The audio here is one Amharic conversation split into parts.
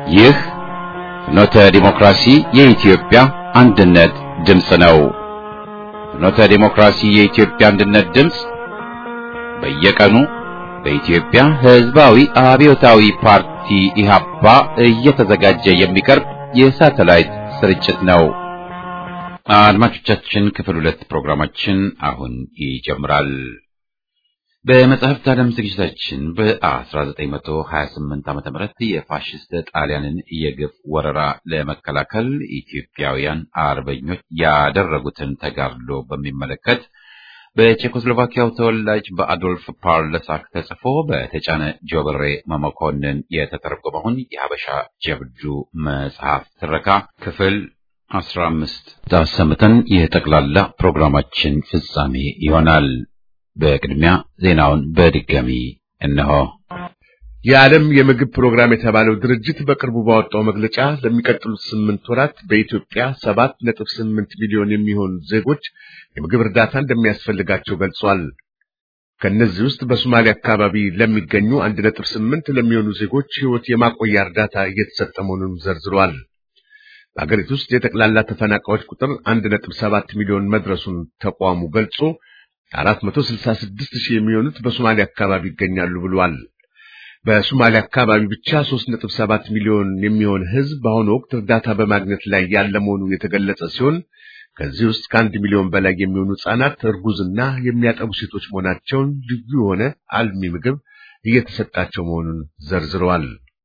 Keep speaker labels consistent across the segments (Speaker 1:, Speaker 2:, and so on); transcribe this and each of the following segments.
Speaker 1: ይህ ፍኖተ ዲሞክራሲ የኢትዮጵያ አንድነት ድምፅ ነው። ፍኖተ ዲሞክራሲ የኢትዮጵያ አንድነት ድምፅ በየቀኑ በኢትዮጵያ ሕዝባዊ አብዮታዊ ፓርቲ ኢህአፓ እየተዘጋጀ የሚቀርብ የሳተላይት ስርጭት ነው። አድማጮቻችን ክፍል ሁለት ፕሮግራማችን አሁን ይጀምራል። በመጽሐፍት ዓለም ዝግጅታችን በ1928 ዓ.ም የፋሽስት ጣሊያንን የግፍ ወረራ ለመከላከል ኢትዮጵያውያን አርበኞች ያደረጉትን ተጋድሎ በሚመለከት በቼኮስሎቫኪያው ተወላጅ በአዶልፍ ፓርለሳክ ተጽፎ በተጫነ ጆብሬ መመኮንን የተተረጎመውን የሀበሻ ጀብዱ መጽሐፍ ትረካ ክፍል አስራ አምስት አሰምተን የጠቅላላ ፕሮግራማችን ፍጻሜ ይሆናል። በቅድሚያ ዜናውን በድጋሚ እነሆ።
Speaker 2: የዓለም የምግብ ፕሮግራም የተባለው ድርጅት በቅርቡ ባወጣው መግለጫ ለሚቀጥሉት ስምንት ወራት በኢትዮጵያ ሰባት ነጥብ ስምንት ሚሊዮን የሚሆኑ ዜጎች የምግብ እርዳታ እንደሚያስፈልጋቸው ገልጿል። ከእነዚህ ውስጥ በሶማሌ አካባቢ ለሚገኙ አንድ ነጥብ ስምንት ለሚሆኑ ዜጎች ሕይወት የማቆያ እርዳታ እየተሰጠ መሆኑን ዘርዝሯል። በአገሪቱ ውስጥ የጠቅላላ ተፈናቃዮች ቁጥር አንድ ነጥብ ሰባት ሚሊዮን መድረሱን ተቋሙ ገልጾ አራት መቶ ስልሳ ስድስት ሺህ የሚሆኑት በሶማሌ አካባቢ ይገኛሉ ብሏል። በሶማሌ አካባቢ ብቻ 3.7 ሚሊዮን የሚሆን ሕዝብ በአሁኑ ወቅት እርዳታ በማግኘት ላይ ያለ መሆኑ የተገለጸ ሲሆን ከዚህ ውስጥ ከአንድ ሚሊዮን በላይ የሚሆኑ ሕፃናት፣ እርጉዝና የሚያጠቡ ሴቶች መሆናቸውን ልዩ የሆነ አልሚ ምግብ እየተሰጣቸው መሆኑን ዘርዝረዋል።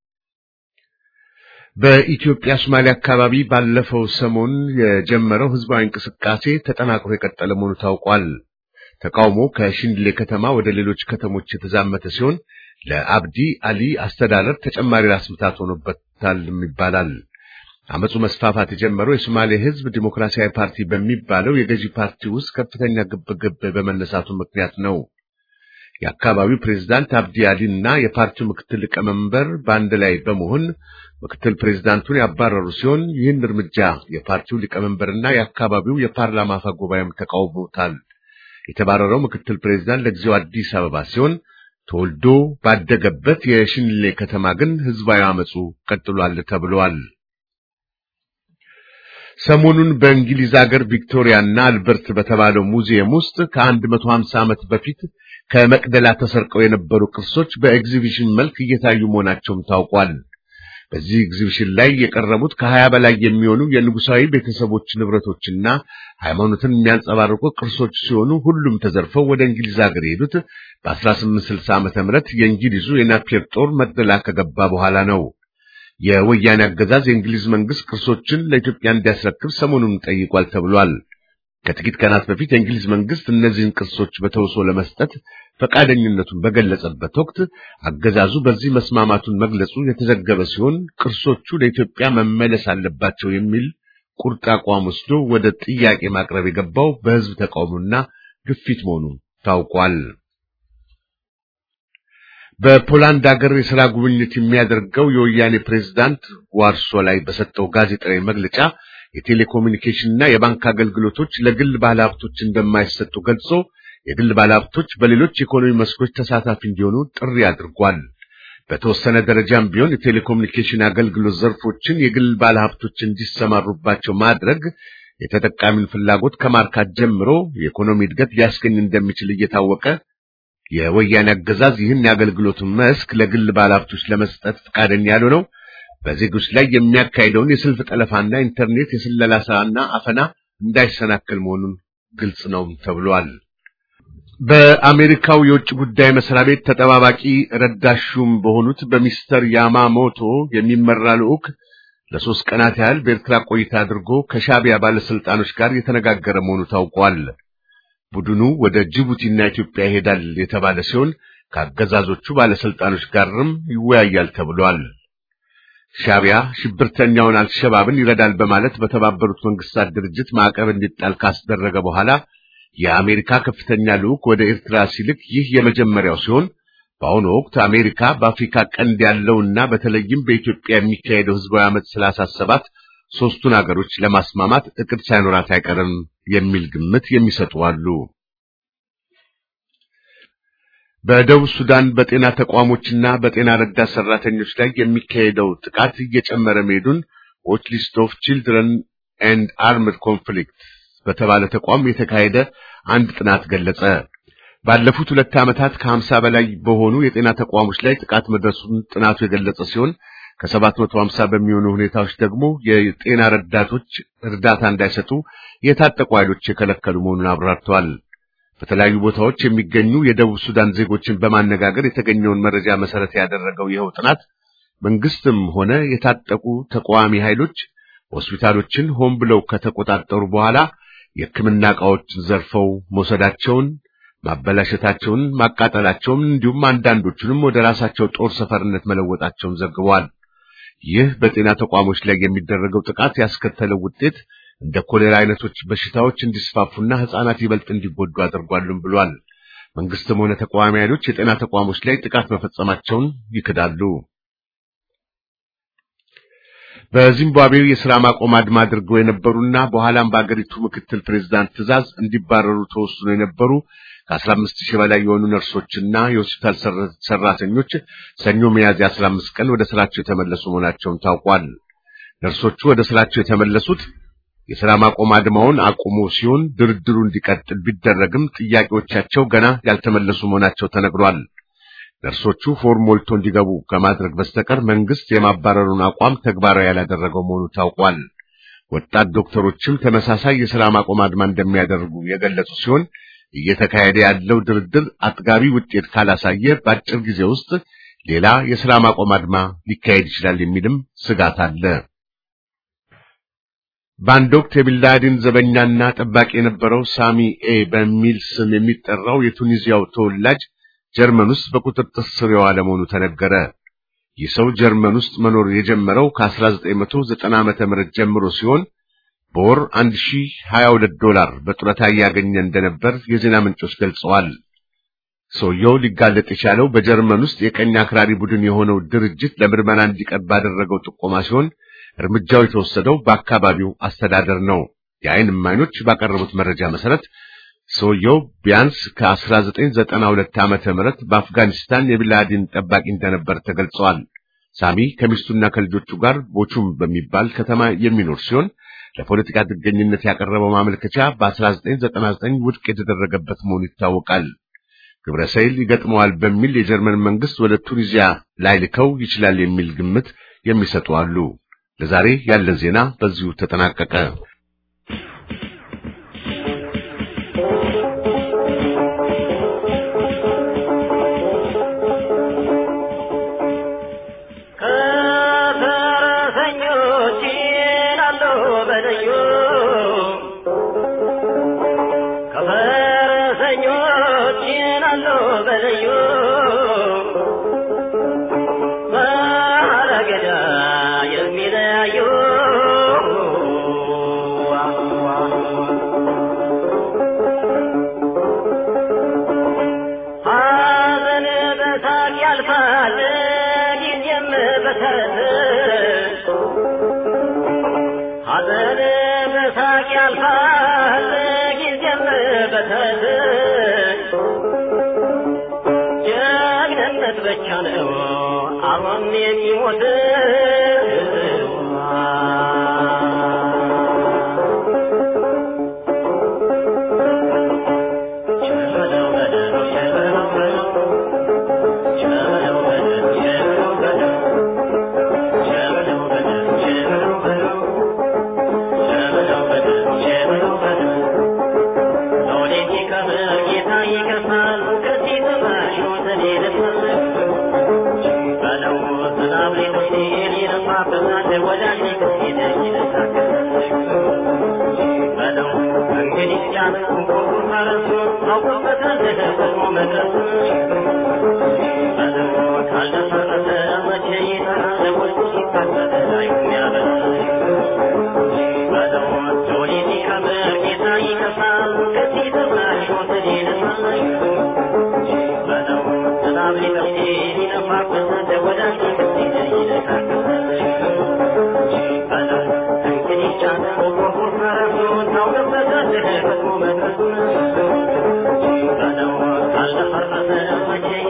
Speaker 2: በኢትዮጵያ ሶማሌ አካባቢ ባለፈው ሰሞን የጀመረው ሕዝባዊ እንቅስቃሴ ተጠናክሮ የቀጠለ መሆኑ ታውቋል። ተቃውሞ ከሽንድሌ ከተማ ወደ ሌሎች ከተሞች የተዛመተ ሲሆን ለአብዲ አሊ አስተዳደር ተጨማሪ ራስ ምታት ሆኖበታል ይባላል። አመፁ መስፋፋት የጀመረው የሶማሌ ሕዝብ ዲሞክራሲያዊ ፓርቲ በሚባለው የገዢ ፓርቲ ውስጥ ከፍተኛ ግብግብ በመነሳቱ ምክንያት ነው። የአካባቢው ፕሬዝዳንት አብዲ አሊ እና የፓርቲው ምክትል ሊቀመንበር በአንድ ላይ በመሆን ምክትል ፕሬዝዳንቱን ያባረሩ ሲሆን ይህን እርምጃ የፓርቲው ሊቀመንበርና የአካባቢው የፓርላማ አፈ ጉባኤም ተቃውሞታል። የተባረረው ምክትል ፕሬዝዳንት ለጊዜው አዲስ አበባ ሲሆን ተወልዶ ባደገበት የሽንሌ ከተማ ግን ህዝባዊ አመፁ ቀጥሏል ተብሏል። ሰሞኑን በእንግሊዝ ሀገር ቪክቶሪያና አልበርት በተባለው ሙዚየም ውስጥ ከ150 ዓመት በፊት ከመቅደላ ተሰርቀው የነበሩ ቅርሶች በኤግዚቢሽን መልክ እየታዩ መሆናቸውም ታውቋል። በዚህ ኤግዚቢሽን ላይ የቀረቡት ከሀያ በላይ የሚሆኑ የንጉሳዊ ቤተሰቦች ንብረቶችና ሃይማኖትን የሚያንጸባርቁ ቅርሶች ሲሆኑ ሁሉም ተዘርፈው ወደ እንግሊዝ ሀገር የሄዱት በ1860 ዓመተ ምህረት የእንግሊዙ የናፒየር ጦር መቅደላ ከገባ በኋላ ነው። የወያኔ አገዛዝ የእንግሊዝ መንግስት ቅርሶችን ለኢትዮጵያ እንዲያስረክብ ሰሞኑን ጠይቋል ተብሏል። ከጥቂት ቀናት በፊት የእንግሊዝ መንግስት እነዚህን ቅርሶች በተውሶ ለመስጠት ፈቃደኝነቱን በገለጸበት ወቅት አገዛዙ በዚህ መስማማቱን መግለጹ የተዘገበ ሲሆን ቅርሶቹ ለኢትዮጵያ መመለስ አለባቸው የሚል ቁርጥ አቋም ወስዶ ወደ ጥያቄ ማቅረብ የገባው በህዝብ ተቃውሞና ግፊት መሆኑ ታውቋል። በፖላንድ ሀገር የሥራ ጉብኝት የሚያደርገው የወያኔ ፕሬዝዳንት ዋርሶ ላይ በሰጠው ጋዜጣዊ መግለጫ የቴሌኮሙኒኬሽንና የባንክ አገልግሎቶች ለግል ባለሀብቶች እንደማይሰጡ ገልጾ የግል ባለሀብቶች በሌሎች የኢኮኖሚ መስኮች ተሳታፊ እንዲሆኑ ጥሪ አድርጓል። በተወሰነ ደረጃም ቢሆን የቴሌኮሙኒኬሽን አገልግሎት ዘርፎችን የግል ባለሀብቶች እንዲሰማሩባቸው ማድረግ የተጠቃሚን ፍላጎት ከማርካት ጀምሮ የኢኮኖሚ እድገት ሊያስገኝ እንደሚችል እየታወቀ የወያኔ አገዛዝ ይህን የአገልግሎቱን መስክ ለግል ባለሀብቶች ለመስጠት ፈቃደኛ ያልሆነው በዜጎች ላይ የሚያካሂደውን የስልፍ ጠለፋና ኢንተርኔት የስለላ ስራና አፈና እንዳይሰናከል መሆኑን ግልጽ ነው ተብሏል። በአሜሪካው የውጭ ጉዳይ መስሪያ ቤት ተጠባባቂ ረዳት ሹም በሆኑት በሚስተር ያማሞቶ የሚመራ ልዑክ ለሶስት ቀናት ያህል በኤርትራ ቆይታ አድርጎ ከሻቢያ ባለስልጣኖች ጋር የተነጋገረ መሆኑ ታውቋል። ቡድኑ ወደ ጅቡቲና ኢትዮጵያ ይሄዳል የተባለ ሲሆን ከአገዛዞቹ ባለስልጣኖች ጋርም ይወያያል ተብሏል። ሻቢያ ሽብርተኛውን አልሸባብን ይረዳል በማለት በተባበሩት መንግስታት ድርጅት ማዕቀብ እንዲጣል ካስደረገ በኋላ የአሜሪካ ከፍተኛ ልዑክ ወደ ኤርትራ ሲልክ ይህ የመጀመሪያው ሲሆን በአሁኑ ወቅት አሜሪካ በአፍሪካ ቀንድ ያለውና በተለይም በኢትዮጵያ የሚካሄደው ህዝባዊ አመፅ ስላሳሰባት ሦስቱን አገሮች ለማስማማት እቅድ ሳይኖራት አይቀርም የሚል ግምት የሚሰጡ አሉ። በደቡብ ሱዳን በጤና ተቋሞችና በጤና ረዳት ሰራተኞች ላይ የሚካሄደው ጥቃት እየጨመረ መሄዱን ዎች ሊስት ኦፍ ቺልድረን ኤንድ አርምድ ኮንፍሊክት በተባለ ተቋም የተካሄደ አንድ ጥናት ገለጸ። ባለፉት ሁለት ዓመታት ከሀምሳ በላይ በሆኑ የጤና ተቋሞች ላይ ጥቃት መድረሱን ጥናቱ የገለጸ ሲሆን ከሰባት መቶ ሀምሳ በሚሆኑ ሁኔታዎች ደግሞ የጤና ረዳቶች እርዳታ እንዳይሰጡ የታጠቁ ኃይሎች የከለከሉ መሆኑን አብራርተዋል። በተለያዩ ቦታዎች የሚገኙ የደቡብ ሱዳን ዜጎችን በማነጋገር የተገኘውን መረጃ መሰረት ያደረገው ይኸው ጥናት መንግስትም ሆነ የታጠቁ ተቃዋሚ ኃይሎች ሆስፒታሎችን ሆን ብለው ከተቆጣጠሩ በኋላ የሕክምና ዕቃዎችን ዘርፈው መውሰዳቸውን፣ ማበላሸታቸውን፣ ማቃጠላቸውን እንዲሁም አንዳንዶቹንም ወደ ራሳቸው ጦር ሰፈርነት መለወጣቸውን ዘግበዋል። ይህ በጤና ተቋሞች ላይ የሚደረገው ጥቃት ያስከተለው ውጤት እንደ ኮሌራ አይነቶች በሽታዎች እንዲስፋፉና ሕፃናት ይበልጥ እንዲጎዱ አድርጓልም ብሏል። መንግስትም ሆነ ተቃዋሚ ኃይሎች የጤና ተቋሞች ላይ ጥቃት መፈጸማቸውን ይክዳሉ። በዚምባብዌው የሥራ ማቆም አድማ አድርገው የነበሩና በኋላም በአገሪቱ ምክትል ፕሬዝዳንት ትዕዛዝ እንዲባረሩ ተወስኖ የነበሩ ከአስራ አምስት ሺህ በላይ የሆኑ ነርሶችና የሆስፒታል ሰራተኞች ሰኞ ሚያዝያ አስራ አምስት ቀን ወደ ስራቸው የተመለሱ መሆናቸውን ታውቋል። ነርሶቹ ወደ ስራቸው የተመለሱት የሥራ ማቆም አድማውን አቁሞ ሲሆን ድርድሩ እንዲቀጥል ቢደረግም ጥያቄዎቻቸው ገና ያልተመለሱ መሆናቸው ተነግሯል። ነርሶቹ ፎርም ሞልቶ እንዲገቡ ከማድረግ በስተቀር መንግስት የማባረሩን አቋም ተግባራዊ ያላደረገው መሆኑ ታውቋል። ወጣት ዶክተሮችም ተመሳሳይ የሥራ ማቆም አድማ እንደሚያደርጉ የገለጹ ሲሆን እየተካሄደ ያለው ድርድር አጥጋቢ ውጤት ካላሳየ በአጭር ጊዜ ውስጥ ሌላ የሥራ ማቆም አድማ ሊካሄድ ይችላል የሚልም ስጋት አለ። በአንድ ወቅት የቢንላዲን ዘበኛና ጠባቂ የነበረው ሳሚ ኤ በሚል ስም የሚጠራው የቱኒዚያው ተወላጅ ጀርመን ውስጥ በቁጥጥር ስር የዋለ መሆኑ ተነገረ። ይህ ሰው ጀርመን ውስጥ መኖር የጀመረው ከ1990 ዓመተ ምህረት ጀምሮ ሲሆን በወር 1022 ዶላር በጡረታ እያገኘ እንደነበር የዜና ምንጮች ገልጸዋል። ሰውየው ሊጋለጥ የቻለው በጀርመን ውስጥ የቀኝ አክራሪ ቡድን የሆነው ድርጅት ለምርመራ እንዲቀርብ ባደረገው ጥቆማ ሲሆን እርምጃው የተወሰደው በአካባቢው አስተዳደር ነው። የዓይን እማኞች ባቀረቡት መረጃ መሰረት ሰውየው ቢያንስ ከ1992 ዓመተ ምህረት በአፍጋኒስታን የቢንላዲን ጠባቂ እንደነበር ተገልጸዋል። ሳሚ ከሚስቱና ከልጆቹ ጋር ቦቹም በሚባል ከተማ የሚኖር ሲሆን ለፖለቲካ ጥገኝነት ያቀረበው ማመልከቻ በ1999 ውድቅ የተደረገበት መሆኑ ይታወቃል። ግብረ ሰይል ይገጥመዋል በሚል የጀርመን መንግስት ወደ ቱኒዚያ ላይ ልከው ይችላል የሚል ግምት የሚሰጡ አሉ። ለዛሬ ያለን ዜና በዚሁ ተጠናቀቀ።
Speaker 3: Thank you.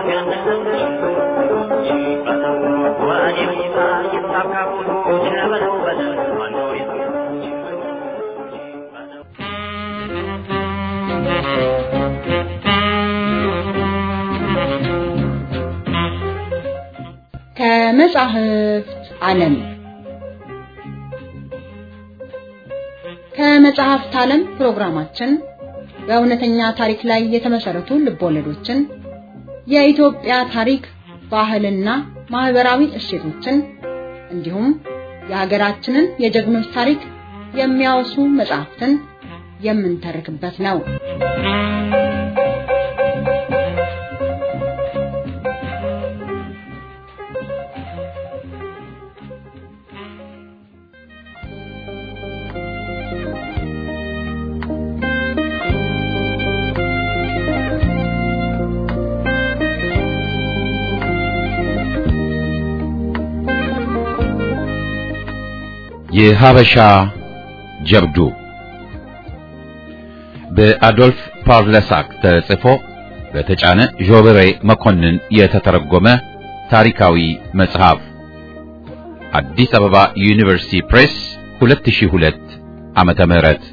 Speaker 3: ከመጻሕፍት ዓለም ከመጽሐፍት ዓለም ፕሮግራማችን በእውነተኛ ታሪክ ላይ የተመሰረቱ ልቦለዶችን፣ የኢትዮጵያ ታሪክ፣ ባህልና ማህበራዊ እሴቶችን እንዲሁም የሀገራችንን የጀግኖች ታሪክ የሚያወሱ መጽሐፍትን የምንተርክበት ነው።
Speaker 1: የሀበሻ ጀብዱ በአዶልፍ ፓርለሳክ ተጽፎ በተጫነ ዦበሬ መኮንን የተተረጎመ ታሪካዊ መጽሐፍ አዲስ አበባ ዩኒቨርሲቲ ፕሬስ 2002 ዓመተ ምህረት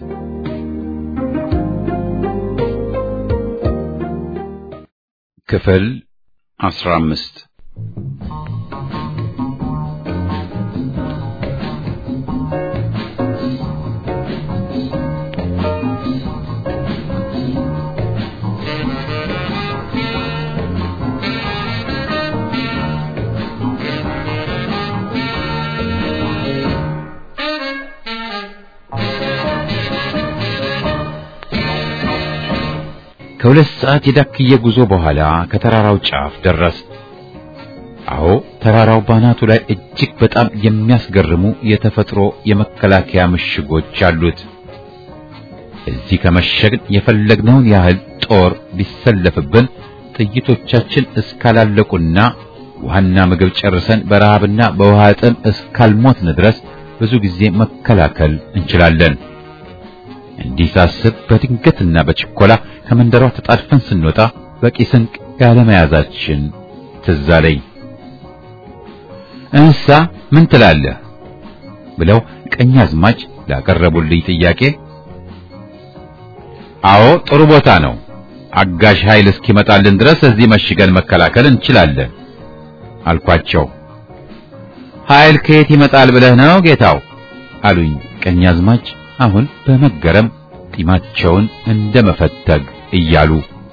Speaker 1: ክፍል 15 ከሁለት ሰዓት የዳክዬ ጉዞ በኋላ ከተራራው ጫፍ ደረስ። አዎ ተራራው ባናቱ ላይ እጅግ በጣም የሚያስገርሙ የተፈጥሮ የመከላከያ ምሽጎች አሉት። እዚህ ከመሸግን የፈለግነውን ያህል ጦር ቢሰለፍብን ጥይቶቻችን እስካላለቁና ውሃና ምግብ ጨርሰን በረሃብና በውሃ ጥም እስካልሞትን ድረስ ብዙ ጊዜ መከላከል እንችላለን። እንዲህ ሳስብ በድንገትና በችኮላ ከመንደሯ ተጣድፈን ስንወጣ በቂ ስንቅ ያለመያዛችን ትዝ አለኝ። እንሳ ምን ትላለህ ብለው ቀኛዝማች ላቀረቡልኝ ጥያቄ አዎ ጥሩ ቦታ ነው፣ አጋዥ ኃይል እስኪመጣልን ድረስ እዚህ መሽገን መከላከል እንችላለን አልኳቸው። ኃይል ከየት ይመጣል ብለህ ነው ጌታው አሉኝ ቀኛዝማች አሁን በመገረም ጢማቸውን እንደ መፈተግ እያሉ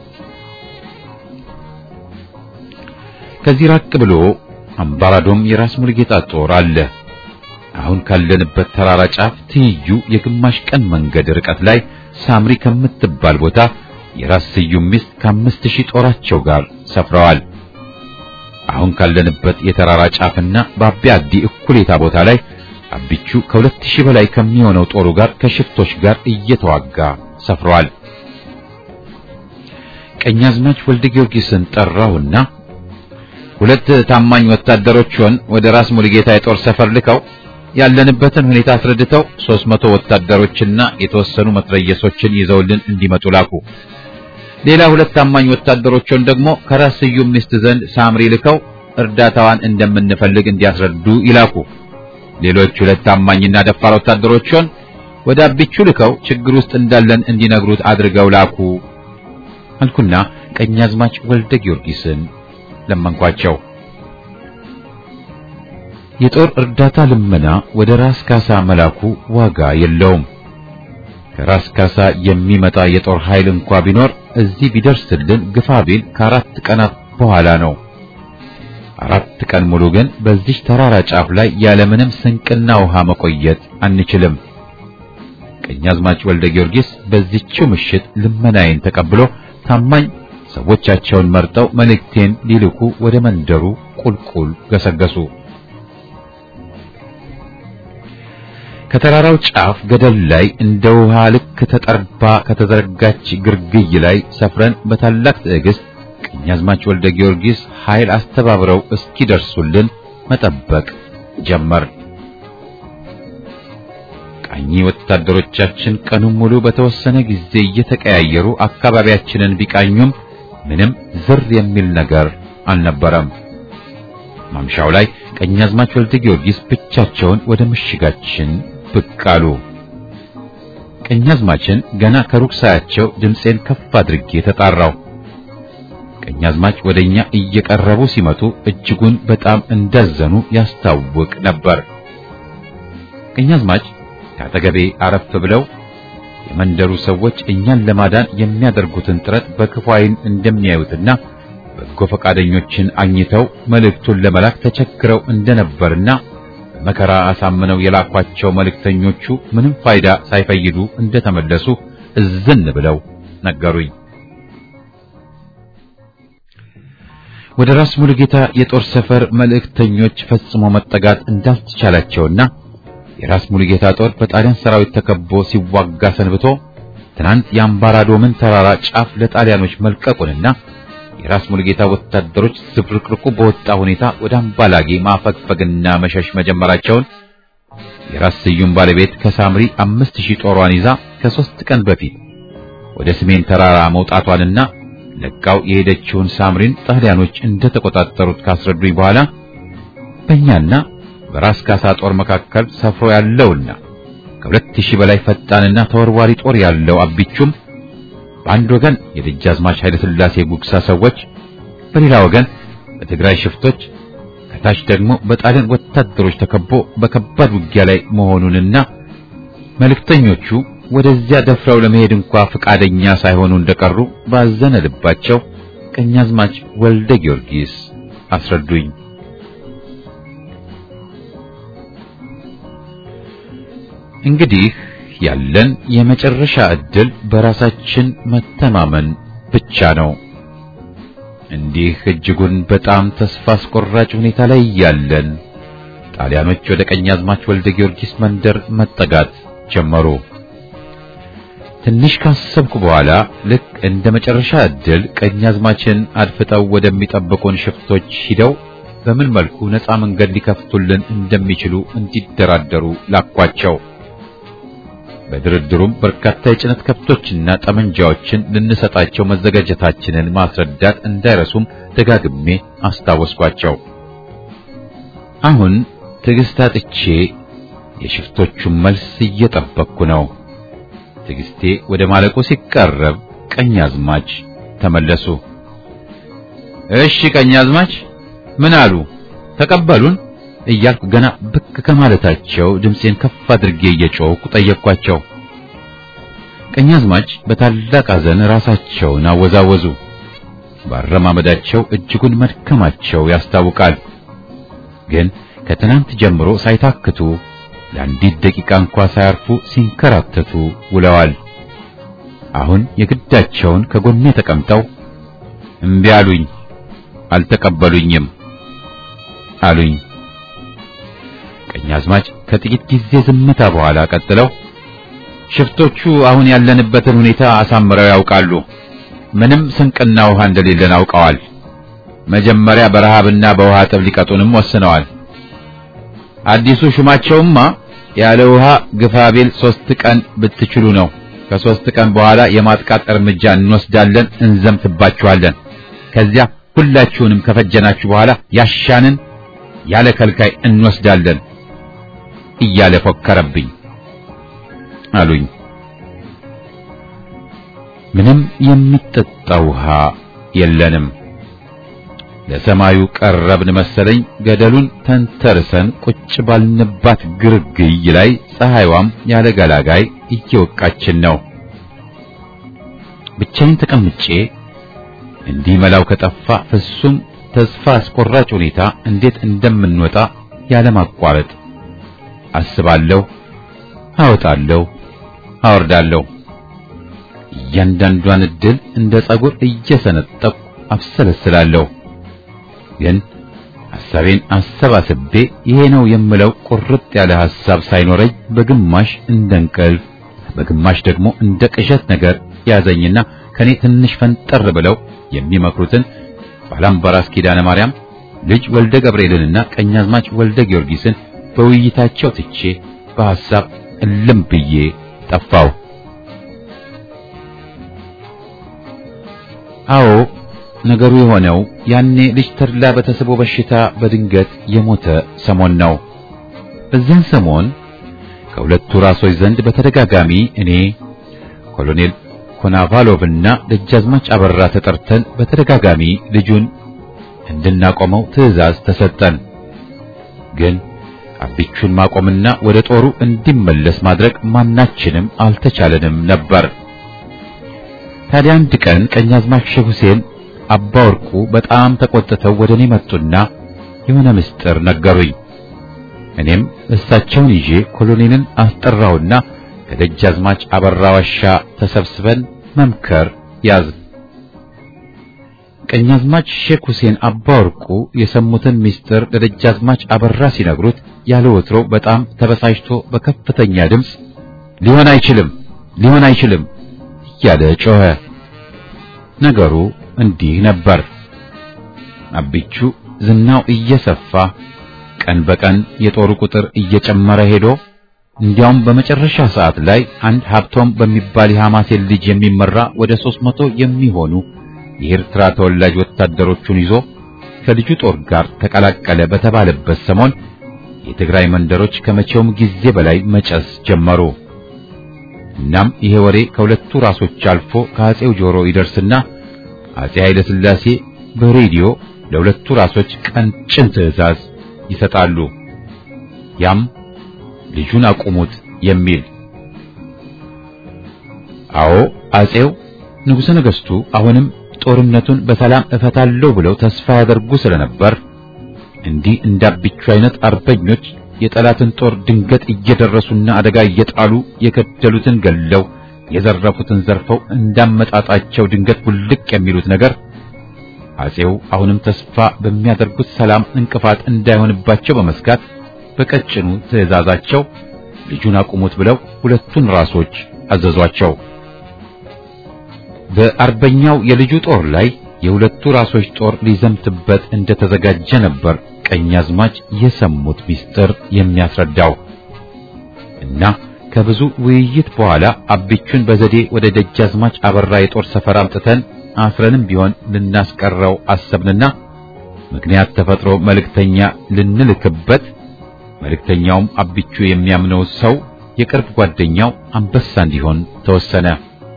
Speaker 1: ከዚህ ራቅ ብሎ አምባራዶም የራስ ሙልጌታ ጦር አለ። አሁን ካለንበት ተራራ ጫፍ ትይዩ የግማሽ ቀን መንገድ ርቀት ላይ ሳምሪ ከምትባል ቦታ የራስ ስዩም ሚስት ከአምስት ሺህ ጦራቸው ጋር ሰፍረዋል። አሁን ካለንበት የተራራ ጫፍና በአቢ አዲ እኩሌታ ቦታ ላይ አቢቹ ከሁለት ሺህ በላይ ከሚሆነው ጦሩ ጋር ከሽፍቶች ጋር እየተዋጋ ሰፍረዋል። ቀኛዝማች ወልደ ጊዮርጊስን ጠራውና ሁለት ታማኝ ወታደሮችን ወደ ራስ ሙሉጌታ የጦር ሰፈር ልከው ያለንበትን ሁኔታ አስረድተው ሦስት መቶ ወታደሮችና የተወሰኑ መትረየሶችን ይዘውልን እንዲመጡ ላኩ። ሌላ ሁለት ታማኝ ወታደሮችን ደግሞ ከራስ ስዩም ሚስት ዘንድ ሳምሪ ልከው እርዳታዋን እንደምንፈልግ እንዲያስረዱ ይላኩ። ሌሎች ሁለት ታማኝና ደፋር ወታደሮችን ወደ አቢቹ ልከው ችግር ውስጥ እንዳለን እንዲነግሩት አድርገው ላኩ አልኩና ቀኛዝማች ወልደ ጊዮርጊስን ለመንኳቸው። የጦር እርዳታ ልመና ወደ ራስ ካሳ መላኩ ዋጋ የለውም። ከራስ ካሳ የሚመጣ የጦር ኃይል እንኳ ቢኖር እዚህ ቢደርስልን ግፋ ቢል ከአራት ቀናት በኋላ ነው። አራት ቀን ሙሉ ግን በዚህ ተራራ ጫፍ ላይ ያለምንም ስንቅና ውሃ መቆየት አንችልም። ቀኛዝማች ወልደ ጊዮርጊስ በዚህችው ምሽት ልመናዬን ተቀብሎ ታማኝ ሰዎቻቸውን መርጠው መልእክቴን ሊልኩ ወደ መንደሩ ቁልቁል ገሰገሱ። ከተራራው ጫፍ ገደል ላይ እንደ ውሃ ልክ ተጠርባ ከተዘረጋች ግርግይ ላይ ሰፍረን በታላቅ ትዕግስት ቀኛዝማች ወልደ ጊዮርጊስ ኃይል አስተባብረው እስኪደርሱልን መጠበቅ ጀመር። ቃኝ ወታደሮቻችን ቀኑን ሙሉ በተወሰነ ጊዜ እየተቀያየሩ አካባቢያችንን ቢቃኙም ምንም ዝር የሚል ነገር አልነበረም። ማምሻው ላይ ቀኛዝማች ወልደ ጊዮርጊስ ብቻቸውን ወደ ምሽጋችን ብቅ አሉ። ቀኛዝማችን ገና ከሩቅ ሳያቸው ድምፄን ከፍ አድርጌ ተጣራው። ቀኛዝማች ወደኛ እየቀረቡ ሲመጡ እጅጉን በጣም እንዳዘኑ ያስታውቅ ነበር። ቀኛዝማች ከአጠገቤ አረፍ ብለው የመንደሩ ሰዎች እኛን ለማዳን የሚያደርጉትን ጥረት በክፉ ዓይን እንደሚያዩትና በጎ ፈቃደኞችን አግኝተው መልእክቱን ለመላክ ተቸግረው እንደነበርና በመከራ አሳምነው የላኳቸው መልእክተኞቹ ምንም ፋይዳ ሳይፈይዱ እንደተመለሱ እዝን ብለው ነገሩኝ። ወደ ራስ ሙሉጌታ የጦር ሰፈር መልእክተኞች ፈጽሞ መጠጋት እንዳልተቻላቸውና የራስ ሙሉጌታ ጦር በጣሊያን ሰራዊት ተከቦ ሲዋጋ ሰንብቶ ትናንት የአምባራዶምን ተራራ ጫፍ ለጣሊያኖች መልቀቁንና የራስ ሙሉጌታ ወታደሮች ዝብርቅርቁ በወጣ ሁኔታ ወደ አምባላጌ ማፈግፈግና መሸሽ መጀመራቸውን የራስ ስዩም ባለቤት ከሳምሪ አምስት ሺህ ጦሯን ይዛ ከሦስት ቀን በፊት ወደ ሰሜን ተራራ መውጣቷንና ለቃው የሄደችውን ሳምሪን ጣሊያኖች እንደተቆጣጠሩት ካስረዱኝ በኋላ በእኛና በራስ ካሳ ጦር መካከል ሰፍሮ ያለውና ከሁለት ሺህ በላይ ፈጣንና ተወርዋሪ ጦር ያለው አቢቹም በአንድ ወገን የደጃዝማች ኃይለ ሥላሴ ጉግሳ ሰዎች፣ በሌላ ወገን በትግራይ ሽፍቶች፣ ከታች ደግሞ በጣሊያን ወታደሮች ተከቦ በከባድ ውጊያ ላይ መሆኑንና መልእክተኞቹ ወደዚያ ደፍረው ለመሄድ እንኳ ፈቃደኛ ሳይሆኑ እንደቀሩ ባዘነ ልባቸው ቀኛዝማች ወልደ ጊዮርጊስ አስረዱኝ። እንግዲህ ያለን የመጨረሻ ዕድል በራሳችን መተማመን ብቻ ነው። እንዲህ እጅጉን በጣም ተስፋ አስቆራጭ ሁኔታ ላይ ያለን ጣሊያኖች ወደ ቀኛዝማች ወልደ ጊዮርጊስ መንደር መጠጋት ጀመሩ። ትንሽ ካሰብኩ በኋላ ልክ እንደ መጨረሻ ዕድል ቀኛዝማችን አድፍጠው ወደሚጠብቁን ሽፍቶች ሂደው በምን መልኩ ነፃ መንገድ ሊከፍቱልን እንደሚችሉ እንዲደራደሩ ላኳቸው። በድርድሩም በርካታ የጭነት ከብቶችና ጠመንጃዎችን ልንሰጣቸው መዘጋጀታችንን ማስረዳት እንዳይረሱም ደጋግሜ አስታወስኳቸው። አሁን ትዕግስት አጥቼ የሽፍቶቹን መልስ እየጠበቅኩ ነው። ትዕግስቴ ወደ ማለቁ ሲቃረብ ቀኛዝማች ተመለሱ። እሺ ቀኛዝማች ምን አሉ? ተቀበሉን? እያልኩ ገና ብቅ ከማለታቸው ድምፄን ከፍ አድርጌ እየጮህኩ ጠየቅኳቸው። ቀኛዝማች በታላቅ ሐዘን ራሳቸውን አወዛወዙ። ባረማመዳቸው እጅጉን መድከማቸው ያስታውቃል። ግን ከትናንት ጀምሮ ሳይታክቱ ለአንዲት ደቂቃ እንኳ ሳያርፉ ሲንከራተቱ ውለዋል። አሁን የግዳቸውን ከጎኔ ተቀምጠው እምቢ አሉኝ፣ አልተቀበሉኝም አሉኝ። ቀኛዝማች ከጥቂት ጊዜ ዝምታ በኋላ ቀጥለው ሽፍቶቹ አሁን ያለንበትን ሁኔታ አሳምረው ያውቃሉ። ምንም ስንቅና ውሃ እንደሌለን አውቀዋል። መጀመሪያ በረሃብና በውሃ ጥብ ሊቀጡንም ወስነዋል። አዲሱ ሹማቸውማ ያለ ውሃ ግፋቤል ሶስት ቀን ብትችሉ ነው። ከሶስት ቀን በኋላ የማጥቃት እርምጃ እንወስዳለን፣ እንዘምትባችኋለን። ከዚያ ሁላችሁንም ከፈጀናችሁ በኋላ ያሻንን ያለ ከልካይ እንወስዳለን እያለ ፎከረብኝ አሉኝ። ምንም የሚጠጣ ውሃ የለንም። ለሰማዩ ቀረብን መሰለኝ። ገደሉን ተንተርሰን ቁጭ ባልንባት ግርግይ ላይ ፀሐይዋም ያለ ገላጋይ እየወቃችን ነው። ብቻዬን ተቀምጬ እንዲህ መላው ከጠፋ ፍጹም ተስፋ አስቆራጭ ሁኔታ እንዴት እንደምንወጣ ያለማቋረጥ አስባለሁ፣ አወጣለሁ፣ አወርዳለሁ። እያንዳንዷን እድል እንደ ጸጉር እየሰነጠቁ አብሰለስላለሁ። ግን ሐሳቤን አሰባስቤ ይሄ ነው የምለው ቁርጥ ያለ ሐሳብ ሳይኖረኝ በግማሽ እንደ እንቅልፍ በግማሽ ደግሞ እንደ ቅዠት ነገር ያዘኝና ከኔ ትንሽ ፈንጠር ብለው የሚመክሩትን ባላምባራስ ኪዳነ ማርያም ልጅ ወልደ ገብርኤልንና ቀኛዝማች ወልደ ጊዮርጊስን በውይይታቸው ትቼ በሐሳብ እልም ብዬ ጠፋው። አዎ ነገሩ የሆነው ያኔ ልጅ ተድላ በተስቦ በሽታ በድንገት የሞተ ሰሞን ነው። በዚያን ሰሞን ከሁለቱ ራሶች ዘንድ በተደጋጋሚ እኔ ኮሎኔል ኮናቫሎቭና ደጃዝማች አበራ ተጠርተን በተደጋጋሚ ልጁን እንድናቆመው ትዕዛዝ ተሰጠን። ግን አቢቹን ማቆምና ወደ ጦሩ እንዲመለስ ማድረግ ማናችንም አልተቻለንም ነበር። ታዲያ አንድ ቀን ቀኛዝማች ሼህ ሁሴን አባ ወርቁ በጣም ተቆጥተው ወደ እኔ መጡና የሆነ ምስጢር ነገሩኝ። እኔም እሳቸውን ይዤ ኮሎኔልን አስጠራውና ከደጃዝማች አበራ ዋሻ ተሰብስበን መምከር ያዝ። ቀኛዝማች ሼክ ሁሴን አባ ወርቁ የሰሙትን ምስጢር ለደጃዝማች አበራ ሲነግሩት ያለ ወትሮ በጣም ተበሳጭቶ በከፍተኛ ድምፅ ሊሆን አይችልም፣ ሊሆን አይችልም እያለ ጮኸ። ነገሩ እንዲህ ነበር። አቢቹ ዝናው እየሰፋ ቀን በቀን የጦሩ ቁጥር እየጨመረ ሄዶ እንዲያውም በመጨረሻ ሰዓት ላይ አንድ ሀብቶም በሚባል የሐማሴን ልጅ የሚመራ ወደ ሦስት መቶ የሚሆኑ የኤርትራ ተወላጅ ወታደሮቹን ይዞ ከልጁ ጦር ጋር ተቀላቀለ በተባለበት ሰሞን የትግራይ መንደሮች ከመቼውም ጊዜ በላይ መጨስ ጀመሩ። እናም ይሄ ወሬ ከሁለቱ ራሶች አልፎ ከአጼው ጆሮ ይደርስና አጼ ኃይለ ሥላሴ በሬዲዮ ለሁለቱ ራሶች ቀንጭን ትዕዛዝ ይሰጣሉ። ያም ልጁን አቁሙት የሚል። አዎ አጼው ንጉሠ ነገሥቱ አሁንም ጦርነቱን በሰላም እፈታለሁ ብለው ተስፋ ያደርጉ ስለነበር እንዲህ እንዳቢቹ አይነት አርበኞች የጠላትን ጦር ድንገት እየደረሱና አደጋ እየጣሉ የገደሉትን ገለው የዘረፉትን ዘርፈው እንዳመጣጣቸው ድንገት ውልቅ የሚሉት ነገር አጼው አሁንም ተስፋ በሚያደርጉት ሰላም እንቅፋት እንዳይሆንባቸው በመስጋት በቀጭኑ ትዕዛዛቸው ልጁን አቁሙት ብለው ሁለቱን ራሶች አዘዟቸው። በአርበኛው የልጁ ጦር ላይ የሁለቱ ራሶች ጦር ሊዘምትበት እንደተዘጋጀ ነበር ቀኛዝማች የሰሙት ምስጢር የሚያስረዳው እና ከብዙ ውይይት በኋላ አቢቹን በዘዴ ወደ ደጃዝማች አበራ የጦር ሰፈር አምጥተን አስረንም ቢሆን ልናስቀረው አሰብንና ምክንያት ተፈጥሮ መልእክተኛ ልንልክበት መልእክተኛውም አቢቹ የሚያምነው ሰው የቅርብ ጓደኛው አንበሳ እንዲሆን ተወሰነ።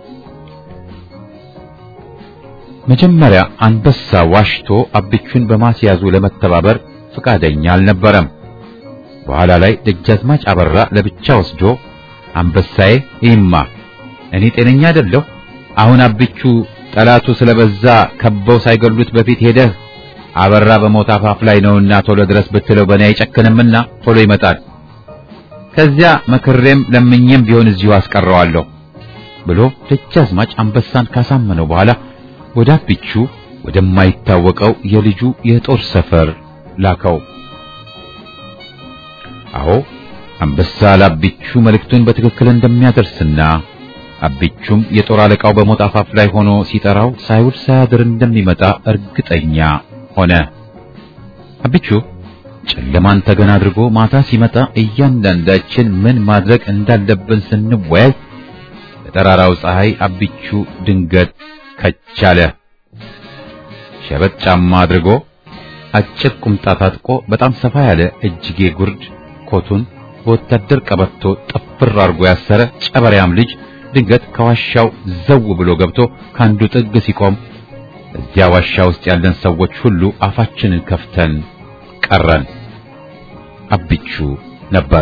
Speaker 1: መጀመሪያ አንበሳ ዋሽቶ አቢቹን በማስያዙ ለመተባበር ፈቃደኛ አልነበረም። በኋላ ላይ ደጃዝማች አበራ ለብቻ ወስዶ አንበሳዬ ይማ እኔ ጤነኛ አይደለሁ። አሁን አቢቹ ጠላቱ ስለበዛ ከበው ሳይገሉት በፊት ሄደህ አበራ በሞት አፋፍ ላይ ነውና ቶሎ ድረስ ብትለው በእኔ አይጨክንምና ቶሎ ይመጣል። ከዚያ መክሬም ለምኜም ቢሆን እዚሁ አስቀረዋለሁ ብሎ ደጃዝማች አንበሳን ካሳመነው በኋላ ወደ አቢቹ ወደማይታወቀው የልጁ የጦር ሰፈር ላከው። አዎ አንበሳ ለአቢቹ መልእክቱን በትክክል እንደሚያደርስና አቢቹም የጦር አለቃው በሞት አፋፍ ላይ ሆኖ ሲጠራው ሳይውል ሳያድር እንደሚመጣ እርግጠኛ ሆነ። አቢቹ ጨለማን ተገን አድርጎ ማታ ሲመጣ እያንዳንዳችን ምን ማድረግ እንዳለብን ስንወያይ በጠራራው ፀሐይ አቢቹ ድንገት ከቻለ። ሸበጥ ጫማ አድርጎ አጭር ቁምጣ ታጥቆ በጣም ሰፋ ያለ እጅጌ ጉርድ ኮቱን በወታደር ቀበቶ ጥፍር አድርጎ ያሰረ ጨበሪያም ልጅ ድንገት ከዋሻው ዘው ብሎ ገብቶ ከአንዱ ጥግ ሲቆም እዚያ ዋሻ ውስጥ ያለን ሰዎች ሁሉ አፋችንን ከፍተን ቀረን። አቢቹ ነበር።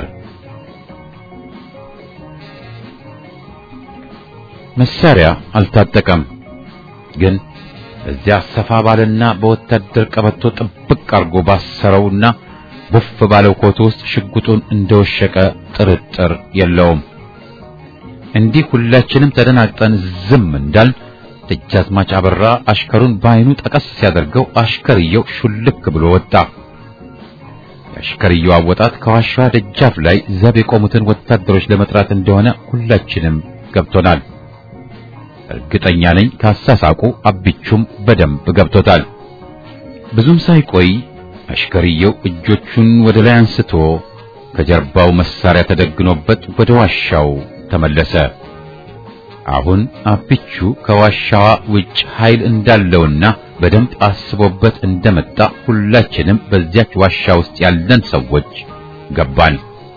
Speaker 1: መሳሪያ አልታጠቀም፣ ግን እዚያ ሰፋ ባለና በወታደር ቀበቶ ጥብቅ አድርጎ ባሰረውና ቡፍ ባለው ኮቱ ውስጥ ሽጉጡን እንደወሸቀ ጥርጥር የለውም። እንዲህ ሁላችንም ተደናግጠን ዝም እንዳል ደጃዝማች አበራ አሽከሩን በዓይኑ ጠቀስ ሲያደርገው አሽከርየው ሹልክ ብሎ ወጣ። የአሽከርየው አወጣት ከዋሻዋ ደጃፍ ላይ ዘብ የቆሙትን ወታደሮች ለመጥራት እንደሆነ ሁላችንም ገብቶናል። እርግጠኛ ነኝ ካሳሳቁ አቢቹም በደንብ ገብቶታል። ብዙም ሳይቆይ አሽከርየው እጆቹን ወደ ላይ አንስቶ ከጀርባው መሳሪያ ተደግኖበት ወደ ዋሻው ተመለሰ። አሁን አብቹ ከዋሻዋ ውጭ ኃይል እንዳለውና በደንብ አስቦበት እንደመጣ ሁላችንም በዚያች ዋሻ ውስጥ ያለን ሰዎች ገባን።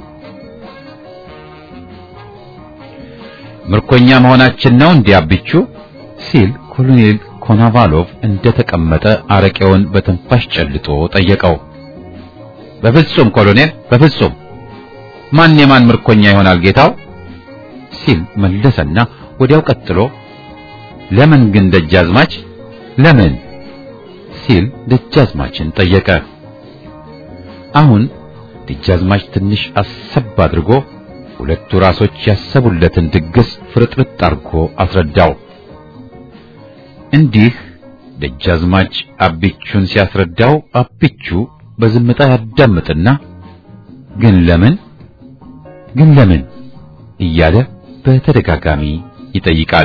Speaker 1: ምርኮኛ መሆናችን ነው እንዲህ አብቹ ሲል ኮሎኔል ኮናቫሎቭ እንደተቀመጠ አረቄውን በትንፋሽ ጨልጦ ጠየቀው። በፍጹም ኮሎኔል፣ በፍጹም ማን የማን ምርኮኛ ይሆናል ጌታው? ሲል መለሰና ወዲያው ቀጥሎ ለምን ግን ደጃዝማች ለምን ሲል ደጃዝማችን ጠየቀ። አሁን ደጃዝማች ትንሽ አሰብ አድርጎ ሁለቱ ራሶች ያሰቡለትን ድግስ ፍርጥርጥ አድርጎ አስረዳው። እንዲህ ደጃዝማች አቢቹን ሲያስረዳው አቢቹ በዝምታ ያዳምጥና ግን ለምን ግን ለምን እያለ በተደጋጋሚ ይጠይቃል።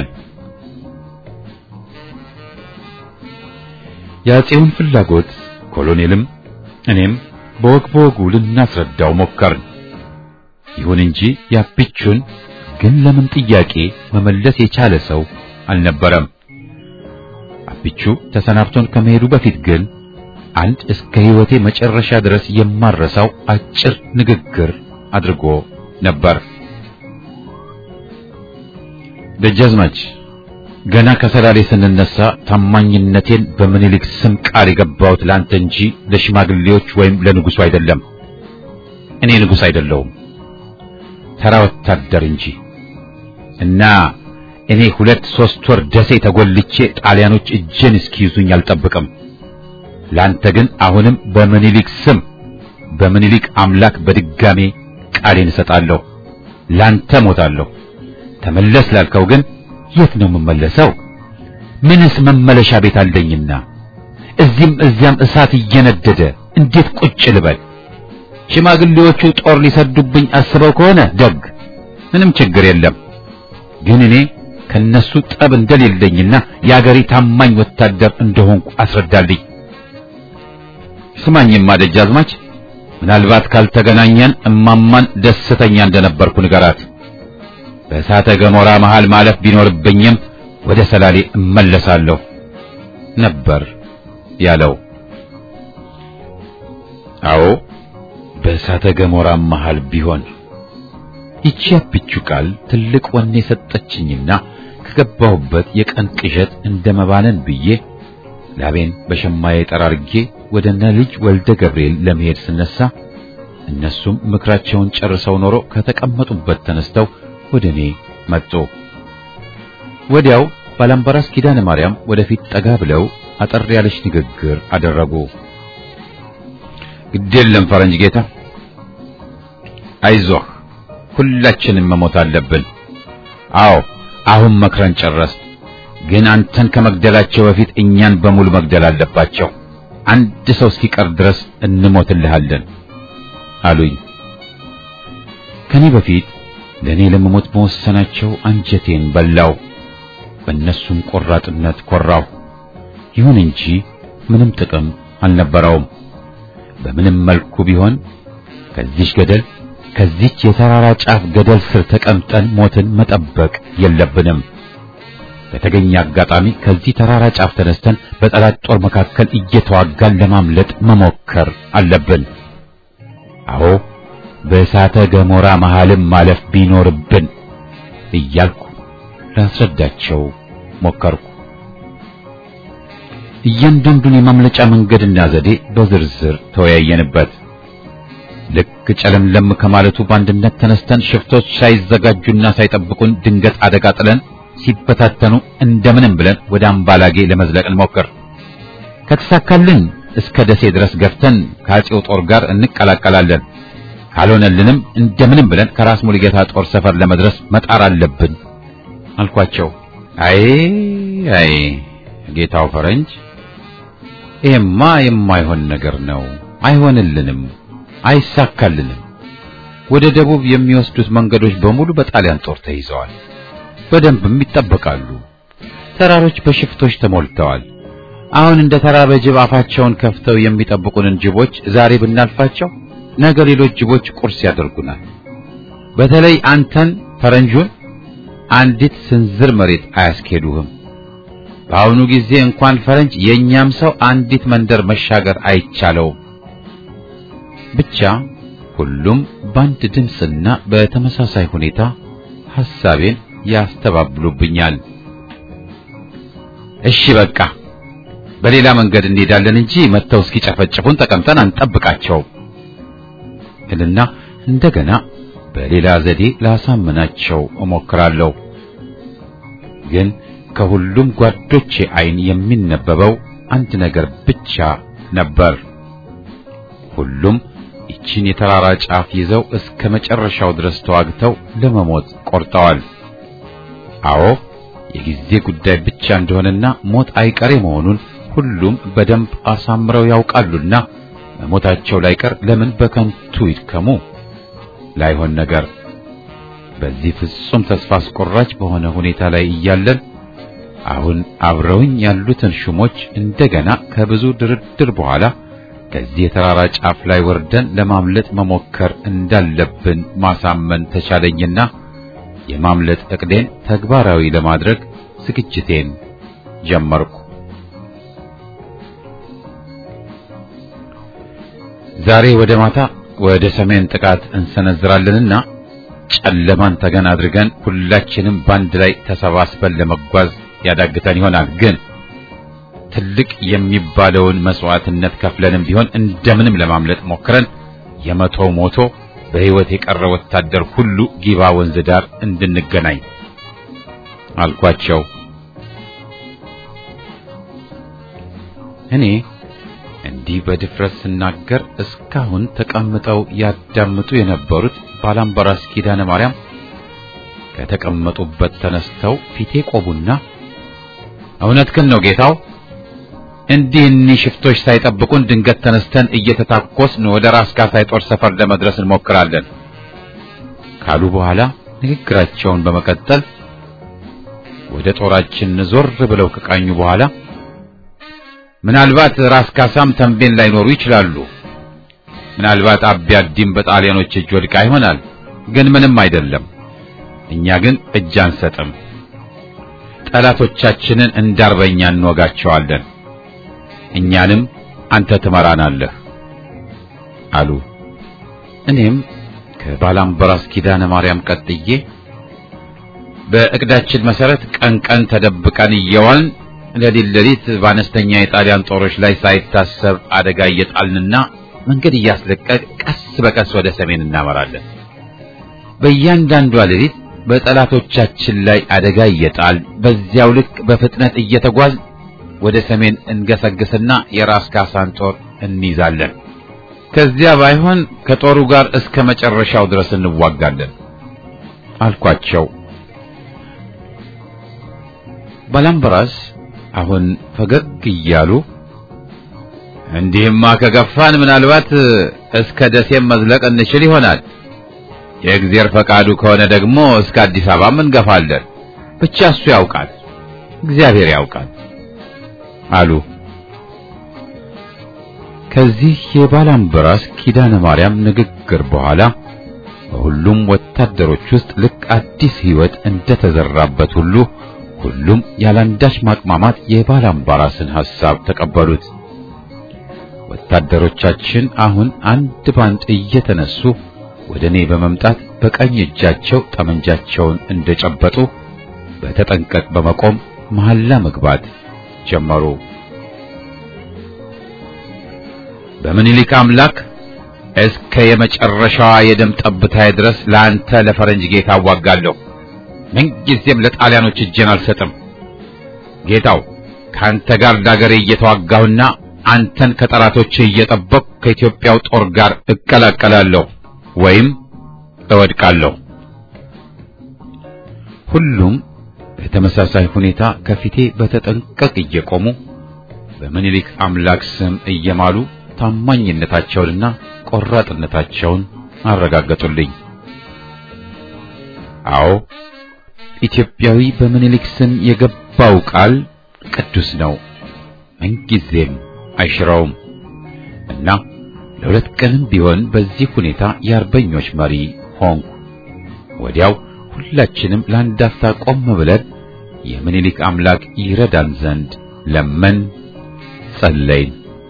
Speaker 1: የአፄውን ፍላጎት ኮሎኔልም እኔም በወግ በወጉ ልናስረዳው ሞከርን። ይሁን እንጂ የአቢቹን ግን ለምን ጥያቄ መመለስ የቻለ ሰው አልነበረም። አቢቹ ተሰናብቶን ከመሄዱ በፊት ግን አንድ እስከ ሕይወቴ መጨረሻ ድረስ የማረሳው አጭር ንግግር አድርጎ ነበር። ደጃዝማች ገና ከሰላሌ ስንነሳ ታማኝነቴን በምኒልክ ስም ቃል የገባሁት ለአንተ እንጂ ለሽማግሌዎች ወይም ለንጉሱ አይደለም። እኔ ንጉሥ አይደለሁም፣ ተራ ወታደር እንጂ እና እኔ ሁለት ሶስት ወር ደሴ ተጎልቼ ጣሊያኖች እጄን እስኪይዙኝ አልጠብቅም። ላንተ ግን አሁንም በምኒልክ ስም በምኒልክ አምላክ በድጋሜ ቃሌን እሰጣለሁ። ላንተ ሞታለሁ። ተመለስ ላልከው ግን የት ነው የምመለሰው? ምንስ መመለሻ ቤት አለኝና እዚህም እዚያም እሳት እየነደደ እንዴት ቁጭ ልበል? ሽማግሌዎቹ ጦር ሊሰዱብኝ አስበው ከሆነ ደግ፣ ምንም ችግር የለም። ግን እኔ ከነሱ ጠብ እንደሌለኝና የአገሬ ታማኝ ወታደር እንደሆንኩ አስረዳልኝ። ስማኝማ ደጃዝማች፣ ምናልባት ካልተገናኘን እማማን ደስተኛ እንደነበርኩ ንገራት። በእሳተ ገሞራ መሃል ማለፍ ቢኖርብኝም ወደ ሰላሌ እመለሳለሁ ነበር ያለው። አዎ በእሳተ ገሞራ መሃል ቢሆን ይቺ ያብቹ ቃል ትልቅ ወኔ የሰጠችኝና ከገባሁበት የቀን ቅዠት እንደመባነን ብዬ ላቤን በሸማዬ ጠራርጌ ወደ እነ ልጅ ወልደ ገብርኤል ለመሄድ ስነሳ እነሱም ምክራቸውን ጨርሰው ኖሮ ከተቀመጡበት ተነስተው ወደ እኔ መጡ። ወዲያው ባላምባራስ ኪዳነ ማርያም ወደፊት ጠጋ ብለው አጠር ያለች ንግግር አደረጉ። ግዴለም ፈረንጅ ጌታ፣ አይዞህ፣ ሁላችንም መሞት አለብን። አዎ አሁን መክረን ጨረስ። ግን አንተን ከመግደላቸው በፊት እኛን በሙሉ መግደል አለባቸው። አንድ ሰው እስኪቀር ድረስ እንሞትልሃለን አሉኝ። ከኔ በፊት ለእኔ ለመሞት መወሰናቸው አንጀቴን በላው። በእነሱም ቆራጥነት ኮራሁ። ይሁን እንጂ ምንም ጥቅም አልነበረውም። በምንም መልኩ ቢሆን ከዚች ገደል ከዚች የተራራ ጫፍ ገደል ስር ተቀምጠን ሞትን መጠበቅ የለብንም። በተገኘ አጋጣሚ ከዚህ ተራራ ጫፍ ተነስተን በጠላት ጦር መካከል እየተዋጋን ለማምለጥ መሞከር አለብን። አዎ በእሳተ ገሞራ መሃልም ማለፍ ቢኖርብን እያልኩ ላስረዳቸው ሞከርኩ። እያንዳንዱን የማምለጫ መንገድና ዘዴ በዝርዝር ተወያየንበት። ልክ ጨለምለም ከማለቱ በአንድነት ተነስተን ሽፍቶች ሳይዘጋጁና ሳይጠብቁን ድንገት አደጋ ጥለን ሲበታተኑ እንደምንም ብለን ወደ አምባላጌ ለመዝለቅ እንሞክር። ከተሳካልን እስከ ደሴ ድረስ ገፍተን ከአፄው ጦር ጋር እንቀላቀላለን። ካልሆነልንም እንደምንም ብለን ከራስ ሙሉጌታ ጦር ሰፈር ለመድረስ መጣር አለብን አልኳቸው። አይ አይ ጌታው ፈረንጅ፣ ይሄማ የማይሆን ነገር ነው። አይሆንልንም፣ አይሳካልንም። ወደ ደቡብ የሚወስዱት መንገዶች በሙሉ በጣሊያን ጦር ተይዘዋል። በደንብም ይጠበቃሉ። ተራሮች በሽፍቶች ተሞልተዋል። አሁን እንደ ተራበ ጅብ አፋቸውን ከፍተው የሚጠብቁንን ጅቦች ዛሬ ብናልፋቸው ነገ ሌሎች ጅቦች ቁርስ ያደርጉናል። በተለይ አንተን ፈረንጁን አንዲት ስንዝር መሬት አያስኬዱህም። በአሁኑ ጊዜ እንኳን ፈረንጅ የእኛም ሰው አንዲት መንደር መሻገር አይቻለውም። ብቻ ሁሉም በአንድ ድምፅና በተመሳሳይ ሁኔታ ሐሳቤን ያስተባብሉብኛል። እሺ በቃ በሌላ መንገድ እንሄዳለን እንጂ መጥተው እስኪጨፈጭፉን ተቀምጠን አንጠብቃቸውም እልና እንደገና በሌላ ዘዴ ላሳምናቸው እሞክራለሁ። ግን ከሁሉም ጓዶቼ ዓይን የሚነበበው አንድ ነገር ብቻ ነበር። ሁሉም ይቺን የተራራ ጫፍ ይዘው እስከ መጨረሻው ድረስ ተዋግተው ለመሞት ቆርጠዋል። አዎ የጊዜ ጉዳይ ብቻ እንደሆነና ሞት አይቀሬ መሆኑን ሁሉም በደንብ አሳምረው ያውቃሉና መሞታቸው ላይቀር ለምን በከንቱ ይድከሙ? ላይሆን ነገር በዚህ ፍጹም ተስፋ አስቆራጭ በሆነ ሁኔታ ላይ እያለን አሁን አብረውኝ ያሉትን ሹሞች እንደገና ከብዙ ድርድር በኋላ ከዚህ የተራራ ጫፍ ላይ ወርደን ለማምለጥ መሞከር እንዳለብን ማሳመን ተቻለኝና የማምለጥ ዕቅዴን ተግባራዊ ለማድረግ ዝግጅቴን ጀመርኩ። ዛሬ ወደ ማታ ወደ ሰሜን ጥቃት እንሰነዝራለንና ጨለማን ተገን አድርገን ሁላችንም ባንድ ላይ ተሰባስበን ለመጓዝ ያዳግተን ይሆናል። ግን ትልቅ የሚባለውን መስዋዕትነት ከፍለንም ቢሆን እንደምንም ለማምለጥ ሞክረን የመቶ ሞቶ በሕይወት የቀረ ወታደር ሁሉ ጊባ ወንዝ ዳር እንድንገናኝ አልኳቸው። እኔ እንዲህ በድፍረት ስናገር እስካሁን ተቀምጠው ያዳምጡ የነበሩት ባላምባራስ ኪዳነ ማርያም ከተቀመጡበት ተነስተው ፊቴ ቆቡና እውነትህን ነው ጌታው፣ እንዲህ እኒህ ሽፍቶች ሳይጠብቁን ድንገት ተነስተን እየተታኮስን ወደ ራስ ካሳይ ጦር ሰፈር ለመድረስ እንሞክራለን ካሉ በኋላ ንግግራቸውን በመቀጠል ወደ ጦራችን ዞር ብለው ከቃኙ በኋላ ምናልባት ራስ ካሳም ተንቤን ላይኖሩ ይችላሉ። ምናልባት አቢያዲም በጣሊያኖች እጅ ወድቃ ይሆናል። ግን ምንም አይደለም። እኛ ግን እጅ አንሰጥም። ጠላቶቻችንን እንዳርበኛ እንወጋቸዋለን። እኛንም አንተ ትመራናለህ አሉ። እኔም ከባላምበራስ ኪዳነ ማርያም ቀጥዬ በእቅዳችን መሰረት ቀን ቀን ተደብቀን እየዋልን ሌሊት ሌሊት በአነስተኛ የጣሊያን ጦሮች ላይ ሳይታሰብ አደጋ እየጣልንና መንገድ እያስለቀቅ ቀስ በቀስ ወደ ሰሜን እናመራለን። በእያንዳንዷ ሌሊት በጠላቶቻችን ላይ አደጋ እየጣል በዚያው ልክ በፍጥነት እየተጓዝ ወደ ሰሜን እንገሰግስና የራስ ካሳን ጦር እንይዛለን። ከዚያ ባይሆን ከጦሩ ጋር እስከ መጨረሻው ድረስ እንዋጋለን አልኳቸው። ባላምበራስ አሁን ፈገግ እያሉ እንዲህማ ከገፋን ምናልባት እስከ ደሴም መዝለቅ እንችል ይሆናል። የእግዚአብሔር ፈቃዱ ከሆነ ደግሞ እስከ አዲስ አበባም እንገፋለን። ብቻ እሱ ያውቃል፣ እግዚአብሔር ያውቃል አሉ። ከዚህ የባላምበራስ ኪዳነ ማርያም ንግግር በኋላ በሁሉም ወታደሮች ውስጥ ልክ አዲስ ሕይወት እንደተዘራበት ሁሉ ሁሉም ያላንዳች ማቅማማት የባላምባራስን ሐሳብ ተቀበሉት። ወታደሮቻችን አሁን አንድ ባንድ እየተነሱ ወደ እኔ በመምጣት በቀኝ እጃቸው ጠመንጃቸውን እንደጨበጡ በተጠንቀቅ በመቆም መሐላ መግባት ጀመሩ። በምኒልክ አምላክ እስከ የመጨረሻዋ የደም ጠብታዬ ድረስ ለአንተ ለፈረንጅ ጌታ አዋጋለሁ። ምንጊዜም ለጣሊያኖች እጄን አልሰጥም። ጌታው ከአንተ ጋር ዳገሬ እየተዋጋሁና አንተን ከጠላቶች እየጠበቅሁ ከኢትዮጵያው ጦር ጋር እቀላቀላለሁ ወይም እወድቃለሁ። ሁሉም በተመሳሳይ ሁኔታ ከፊቴ በተጠንቀቅ እየቆሙ በምኒልክ አምላክ ስም እየማሉ ታማኝነታቸውንና ቆራጥነታቸውን አረጋገጡልኝ። አዎ ኢትዮጵያዊ በምኒልክ ስም የገባው ቃል ቅዱስ ነው፣ ምንጊዜም አይሽረውም እና ለሁለት ቀንም ቢሆን በዚህ ሁኔታ የአርበኞች መሪ ሆንኩ። ወዲያው ሁላችንም ለአንድ አፍታ ቆም ብለን የምኒልክ አምላክ ይረዳን ዘንድ ለመን ጸለይን።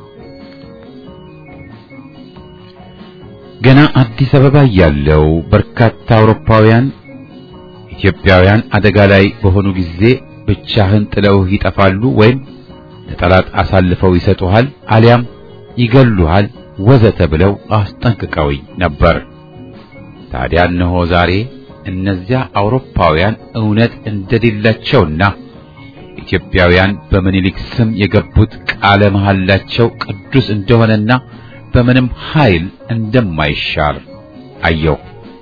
Speaker 1: ገና አዲስ አበባ ያለው በርካታ አውሮፓውያን ኢትዮጵያውያን አደጋ ላይ በሆኑ ጊዜ ብቻህን ጥለውህ ይጠፋሉ ወይም ለጠላት አሳልፈው ይሰጡሃል አሊያም ይገሉሃል ወዘተ ብለው አስጠንቅቀውኝ ነበር። ታዲያ እነሆ ዛሬ እነዚያ አውሮፓውያን እውነት እንደሌላቸውና ኢትዮጵያውያን በምኒልክ ስም የገቡት ቃለ መሐላቸው ቅዱስ እንደሆነና በምንም ኃይል እንደማይሻር አየሁ።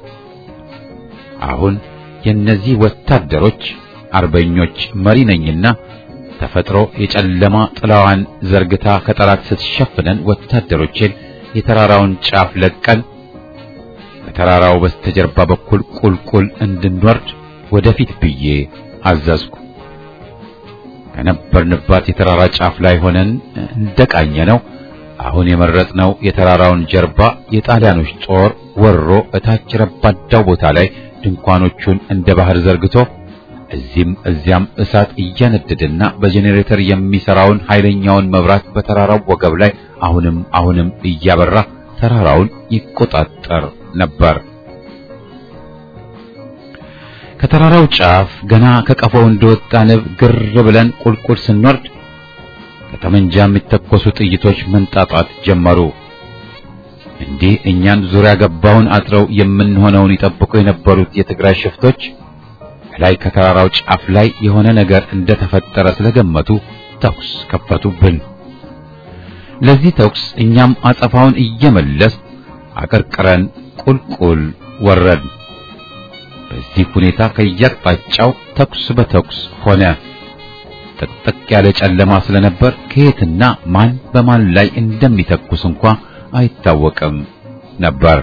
Speaker 1: አሁን የእነዚህ ወታደሮች አርበኞች መሪ ነኝና ተፈጥሮ የጨለማ ጥላዋን ዘርግታ ከጠላት ስትሸፍነን ወታደሮቼን የተራራውን ጫፍ ለቀን ከተራራው በስተጀርባ በኩል ቁልቁል እንድንወርድ ወደፊት ብዬ አዘዝኩ። ከነበርንባት የተራራ ጫፍ ላይ ሆነን እንደቃኘ ነው አሁን የመረጥነው የተራራውን ጀርባ የጣሊያኖች ጦር ወሮ እታች ረባዳው ቦታ ላይ ድንኳኖቹን እንደ ባህር ዘርግቶ እዚህም እዚያም እሳት እያነደደና በጄኔሬተር የሚሰራውን ኃይለኛውን መብራት በተራራው ወገብ ላይ አሁንም አሁንም እያበራ ተራራውን ይቆጣጠር ነበር። ከተራራው ጫፍ ገና ከቀፎው እንደወጣ ንብ ግር ብለን ቁልቁል ስንወርድ ከጠመንጃ የሚተኮሱ ጥይቶች መንጣጣት ጀመሩ። እንዲህ እኛን ዙሪያ ገባውን አጥረው የምንሆነውን ይጠብቁ የነበሩት የትግራይ ሽፍቶች ላይ ከተራራው ጫፍ ላይ የሆነ ነገር እንደተፈጠረ ስለገመቱ ተኩስ ከፈቱብን። ለዚህ ተኩስ እኛም አጸፋውን እየመለስ አቀርቅረን ቁልቁል ወረድ። በዚህ ሁኔታ ከየአቅጣጫው ተኩስ በተኩስ ሆነ። ጥቅጥቅ ያለ ጨለማ ስለነበር ከየትና ማን በማን ላይ እንደሚተኩስ እንኳ አይታወቅም ነበር።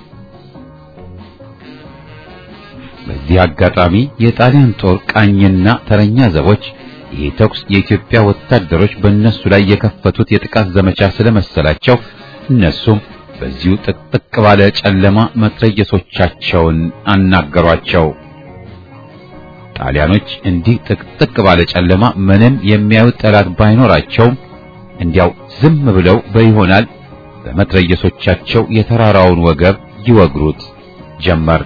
Speaker 1: በዚህ አጋጣሚ የጣሊያን ጦር ቃኝና ተረኛ ዘቦች ይህ ተኩስ የኢትዮጵያ ወታደሮች በእነሱ ላይ የከፈቱት የጥቃት ዘመቻ ስለመሰላቸው እነሱም በዚሁ ጥቅጥቅ ባለ ጨለማ መትረየሶቻቸውን አናገሯቸው። ጣሊያኖች እንዲህ ጥቅጥቅ ባለ ጨለማ ምንም የሚያዩት ጠላት ባይኖራቸውም እንዲያው ዝም ብለው በይሆናል በመትረየሶቻቸው የተራራውን ወገብ ይወግሩት ጀመር።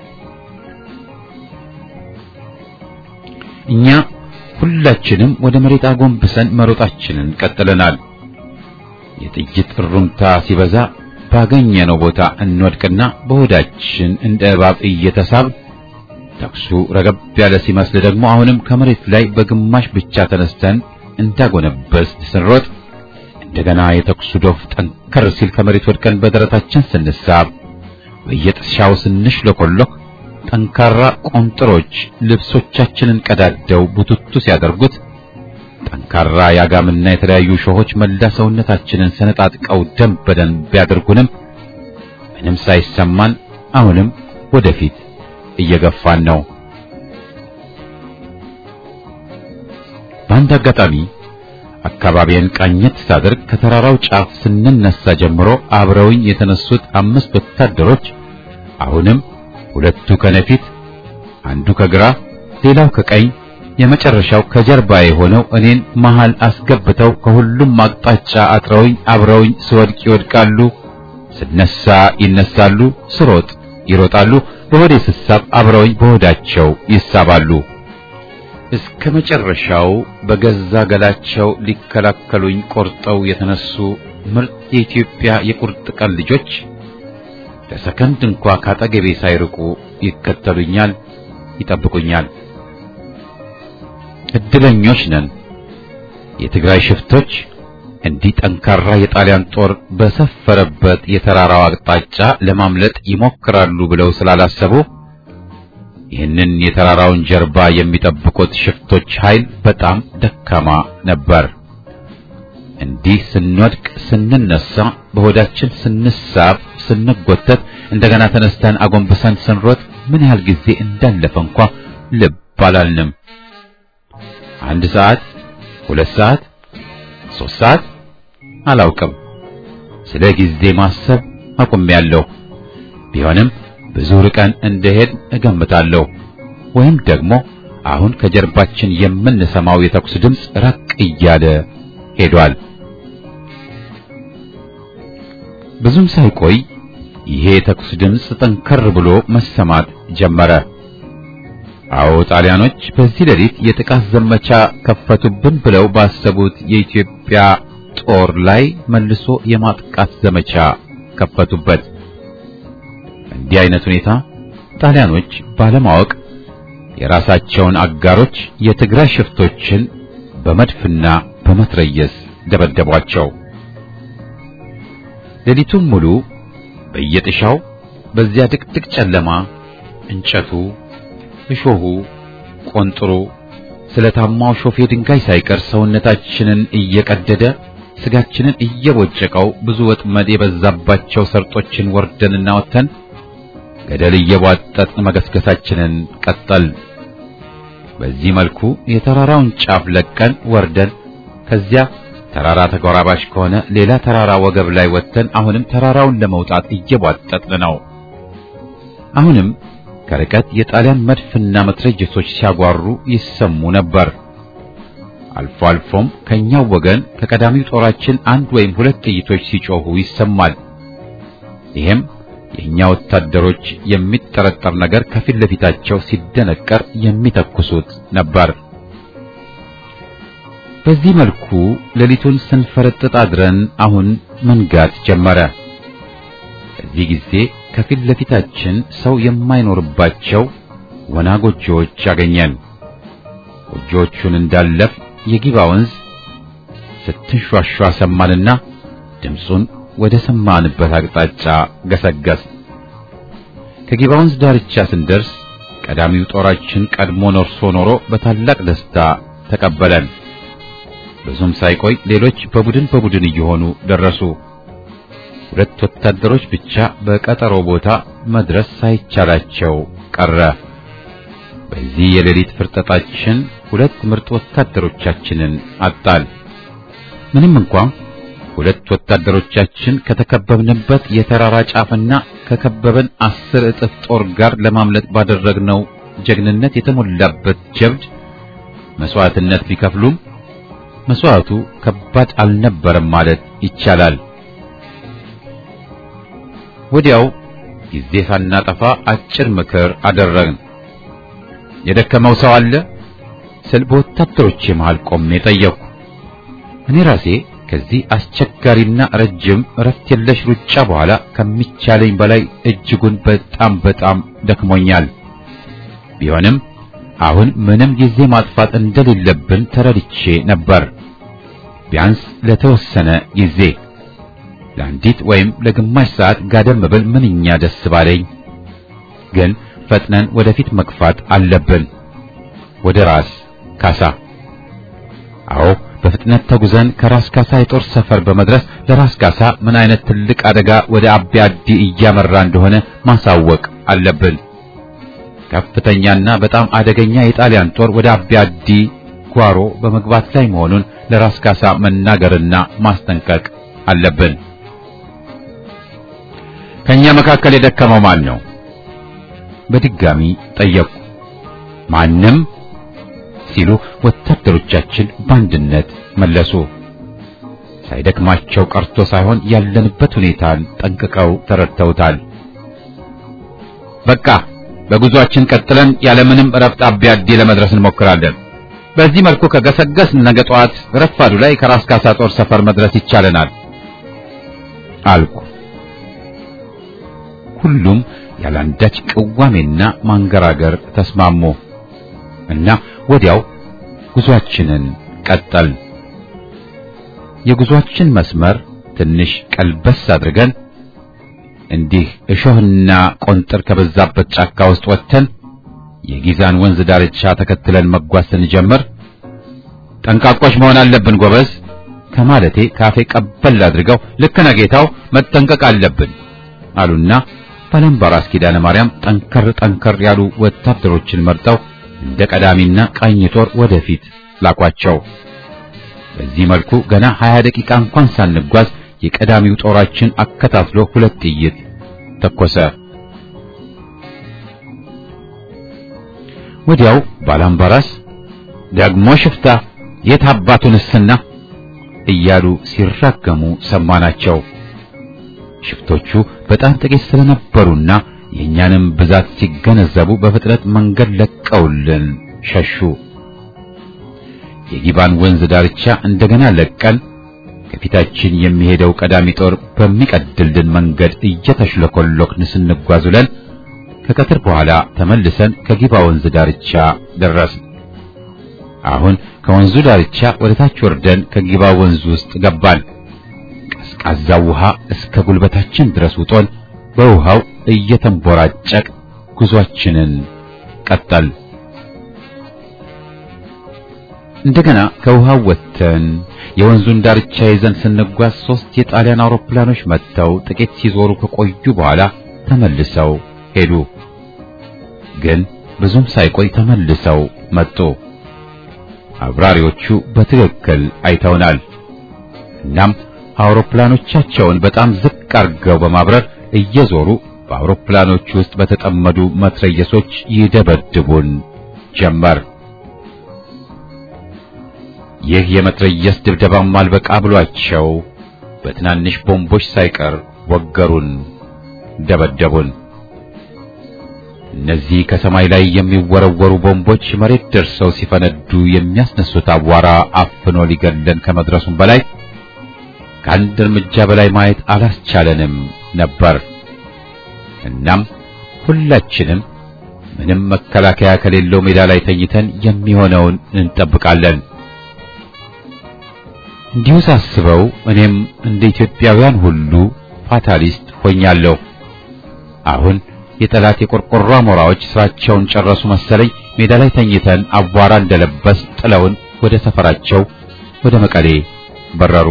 Speaker 1: እኛ ሁላችንም ወደ መሬት አጎንብሰን መሮጣችንን ቀጥለናል። የጥይት እሩምታ ሲበዛ ባገኘነው ቦታ እንወድቅና በሆዳችን እንደ እባብ እየተሳብ ተኩሱ ረገብ ያለ ሲመስል ደግሞ አሁንም ከመሬት ላይ በግማሽ ብቻ ተነስተን እንዳጎነበስ ስንሮጥ እንደገና የተኩሱ ዶፍ ጠንከር ሲል ከመሬት ወድቀን በደረታችን ስንሳብ በየጥሻው ስንሽለኮሎክ ጠንካራ ቆንጥሮች ልብሶቻችንን ቀዳደው ቡትቱ ሲያደርጉት ጠንካራ ያጋምና የተለያዩ ሾሆች መላ ሰውነታችንን ሰነጣጥቀው ደም በደም ቢያደርጉንም ምንም ሳይሰማን አሁንም ወደፊት እየገፋን ነው። በአንድ አጋጣሚ አካባቢን ቃኘት ሳደርግ ከተራራው ጫፍ ስንነሳ ጀምሮ አብረውኝ የተነሱት አምስት ወታደሮች አሁንም ሁለቱ ከነፊት፣ አንዱ ከግራ፣ ሌላው ከቀኝ፣ የመጨረሻው ከጀርባ የሆነው እኔን መሃል አስገብተው ከሁሉም አቅጣጫ አጥረውኝ አብረውኝ ስወድቅ ይወድቃሉ፣ ስነሳ ይነሳሉ፣ ስሮጥ ይሮጣሉ፣ በሆዴ ስሳብ አብረውኝ በሆዳቸው ይሳባሉ። እስከ መጨረሻው በገዛ ገላቸው ሊከላከሉኝ ቆርጠው የተነሱ ምርጥ የኢትዮጵያ የቁርጥ ቀን ልጆች ለሰከንድ እንኳ ካጠገቤ ሳይርቁ ይከተሉኛል፣ ይጠብቁኛል። እድለኞች ነን። የትግራይ ሽፍቶች እንዲህ ጠንካራ የጣሊያን ጦር በሰፈረበት የተራራው አቅጣጫ ለማምለጥ ይሞክራሉ ብለው ስላላሰቡ ይህንን የተራራውን ጀርባ የሚጠብቁት ሽፍቶች ኃይል በጣም ደካማ ነበር። እንዲህ ስንወድቅ፣ ስንነሳ፣ በሆዳችን ስንሳብ፣ ስንጎተት፣ እንደገና ተነስተን አጎንብሰን ስንሮጥ ምን ያህል ጊዜ እንዳለፈ እንኳ ልብ አላልንም። አንድ ሰዓት፣ ሁለት ሰዓት፣ ሶስት ሰዓት አላውቅም። ስለ ጊዜ ማሰብ አቁሜያለሁ። ቢሆንም ብዙ ርቀን እንደሄድ እገምታለሁ። ወይም ደግሞ አሁን ከጀርባችን የምንሰማው የተኩስ ድምፅ ራቅ እያለ ሄዷል። ብዙም ሳይቆይ ይሄ የተኩስ ድምፅ ጠንከር ብሎ መሰማት ጀመረ። አዎ ጣሊያኖች በዚህ ሌሊት የጥቃት ዘመቻ ከፈቱብን ብለው ባሰቡት የኢትዮጵያ ጦር ላይ መልሶ የማጥቃት ዘመቻ ከፈቱበት። እንዲህ አይነት ሁኔታ ጣሊያኖች ባለማወቅ የራሳቸውን አጋሮች የትግራይ ሽፍቶችን በመድፍና በመትረየስ ደበደቧቸው። ሌሊቱን ሙሉ በየጥሻው በዚያ ድቅድቅ ጨለማ እንጨቱ፣ እሾሁ፣ ቆንጥሩ ስለታማው ሾፌ ድንጋይ ሳይቀር ሰውነታችንን እየቀደደ ስጋችንን እየቦጨቀው ብዙ ወጥመድ የበዛባቸው ሰርጦችን ወርደንና ወጥተን ገደል እየቧጠጥን መገስገሳችንን ቀጠል። በዚህ መልኩ የተራራውን ጫፍ ለቀን ወርደን ከዚያ ተራራ ተጎራባሽ ከሆነ ሌላ ተራራ ወገብ ላይ ወጥተን አሁንም ተራራውን ለመውጣት እየቧጠጥን ነው። አሁንም ከርቀት የጣሊያን መድፍና መትረየሶች ሲያጓሩ ይሰሙ ነበር። አልፎ አልፎም ከኛው ወገን ከቀዳሚው ጦራችን አንድ ወይም ሁለት ጥይቶች ሲጮሁ ይሰማል። ይሄም የኛ ወታደሮች የሚጠረጠር ነገር ከፊት ለፊታቸው ሲደነቀር የሚተኩሱት ነበር። በዚህ መልኩ ሌሊቱን ስንፈረጥጥ አድረን አሁን መንጋት ጀመረ። በዚህ ጊዜ ከፊት ለፊታችን ሰው የማይኖርባቸው ወና ጎጆዎች አገኘን። ጎጆዎቹን እንዳለፍ የጊባ ወንዝ ስትንሿሿ ሰማንና ድምፁን ወደ ሰማንበት አቅጣጫ ገሰገስ። ከጊባ ወንዝ ዳርቻ ስንደርስ ቀዳሚው ጦራችን ቀድሞ ነርሶ ኖሮ በታላቅ ደስታ ተቀበለን። ብዙም ሳይቆይ ሌሎች በቡድን በቡድን እየሆኑ ደረሱ። ሁለት ወታደሮች ብቻ በቀጠሮ ቦታ መድረስ ሳይቻላቸው ቀረ። በዚህ የሌሊት ፍርጠጣችን ሁለት ምርጥ ወታደሮቻችንን አጣል። ምንም እንኳን ሁለት ወታደሮቻችን ከተከበብንበት የተራራ ጫፍና ከከበበን አስር እጥፍ ጦር ጋር ለማምለጥ ባደረግነው ጀግንነት የተሞላበት ጀብድ መስዋዕትነት ቢከፍሉም መስዋዕቱ ከባድ አልነበረም ማለት ይቻላል። ወዲያው ጊዜ ሳናጠፋ አጭር ምክር አደረግን። የደከመው ሰው አለ ስል በወታደሮቼ መሃል ቆሜ ጠየቅኩ። እኔ ራሴ ከዚህ አስቸጋሪና ረጅም እረፍት የለሽ ሩጫ በኋላ ከሚቻለኝ በላይ እጅጉን በጣም በጣም ደክሞኛል። ቢሆንም አሁን ምንም ጊዜ ማጥፋት እንደሌለብን ተረድቼ ነበር። ቢያንስ ለተወሰነ ጊዜ ለአንዲት ወይም ለግማሽ ሰዓት ጋደም ብል ምንኛ ደስ ባለኝ። ግን ፈጥነን ወደፊት መግፋት አለብን። ወደ ራስ ካሳ። አዎ በፍጥነት ተጉዘን ከራስ ካሳ የጦር ሰፈር በመድረስ ለራስ ካሳ ምን አይነት ትልቅ አደጋ ወደ አቢ አዲ እያመራ እንደሆነ ማሳወቅ አለብን። ከፍተኛና በጣም አደገኛ የጣሊያን ጦር ወደ አቢ አዲ ጓሮ በመግባት ላይ መሆኑን ለራስ ካሳ መናገርና ማስጠንቀቅ አለብን። ከኛ መካከል የደከመው ማን ነው? በድጋሚ ጠየቁ። ማንም ሲሉ ወታደሮቻችን በአንድነት መለሱ። ሳይደክማቸው ቀርቶ ሳይሆን ያለንበት ሁኔታን ጠንቅቀው ተረድተውታል። በቃ በጉዟችን ቀጥለን ያለምንም እረፍት አቢ አዲ ለመድረስ እንሞክራለን። በዚህ መልኩ ከገሰገስ ነገ ጠዋት ረፋዱ ላይ ከራስ ካሳ ጦር ሰፈር መድረስ ይቻለናል አልኩ። ሁሉም ያላንዳች ቅዋሜና ማንገራገር ተስማሙ እና ወዲያው ጉዟችንን ቀጠል። የጉዟችን መስመር ትንሽ ቀልበስ አድርገን እንዲህ እሾህና ቆንጥር ከበዛበት ጫካ ውስጥ ወጥተን የጊዛን ወንዝ ዳርቻ ተከትለን መጓዝ ስንጀምር ጠንቃቆች መሆን አለብን ጎበዝ ከማለቴ ካፌ ቀበል አድርገው ልክ ነህ ጌታው መጠንቀቅ አለብን አሉና ባላምባራስ ኪዳነ ማርያም ጠንከር ጠንከር ያሉ ወታደሮችን መርጠው እንደ ቀዳሚና ቃኝ ጦር ወደፊት ላኳቸው። በዚህ መልኩ ገና 20 ደቂቃ እንኳን ሳንጓዝ የቀዳሚው ጦራችን አከታትሎ ሁለት ጥይት ተኮሰ። ወዲያው ባላምባራስ ደግሞ ሽፍታ የት አባቱንስና እያሉ ሲራገሙ ሰማናቸው። ሽፍቶቹ በጣም ጥቂት ስለነበሩና የእኛንም ብዛት ሲገነዘቡ በፍጥነት መንገድ ለቀውልን ሸሹ። የጊባን ወንዝ ዳርቻ እንደገና ለቀን ከፊታችን የሚሄደው ቀዳሚ ጦር በሚቀድልልን መንገድ እየተሽለኮለክን ስንጓዝ ውለን ከቀትር በኋላ ተመልሰን ከጊባ ወንዝ ዳርቻ ደረስን። አሁን ከወንዙ ዳርቻ ወደ ታች ወርደን ከጊባ ወንዝ ውስጥ ገባን። ቀዝቃዛው ውሃ እስከ ጉልበታችን ድረስ ውጦን በውሃው እየተንቦራጨቅ ጉዟችንን ቀጠል። እንደገና ከውሃው ወጥተን የወንዙን ዳርቻ ይዘን ስንጓዝ ሶስት የጣሊያን አውሮፕላኖች መጥተው ጥቂት ሲዞሩ ከቆዩ በኋላ ተመልሰው ሄዱ። ግን ብዙም ሳይቆይ ተመልሰው መጡ። አብራሪዎቹ በትክክል አይተውናል። እናም አውሮፕላኖቻቸውን በጣም ዝቅ አድርገው በማብረር እየዞሩ በአውሮፕላኖቹ ውስጥ በተጠመዱ መትረየሶች ይደበድቡን ጀመር። ይህ የመትረየስ ድብደባም አልበቃ ብሏቸው በትናንሽ ቦምቦች ሳይቀር ወገሩን፣ ደበደቡን። እነዚህ ከሰማይ ላይ የሚወረወሩ ቦምቦች መሬት ደርሰው ሲፈነዱ የሚያስነሱት አቧራ አፍኖ ሊገለን ከመድረሱም በላይ ከአንድ እርምጃ በላይ ማየት አላስቻለንም ነበር። እናም ሁላችንም ምንም መከላከያ ከሌለው ሜዳ ላይ ተኝተን የሚሆነውን እንጠብቃለን። እንዲሁ ሳስበው እኔም እንደ ኢትዮጵያውያን ሁሉ ፋታሊስት ሆኛለሁ። አሁን የጠላት የቆርቆሮ አሞራዎች ስራቸውን ጨረሱ መሰለኝ። ሜዳ ላይ ተኝተን አቧራ እንደለበስ ጥለውን ወደ ሰፈራቸው ወደ መቀሌ በረሩ።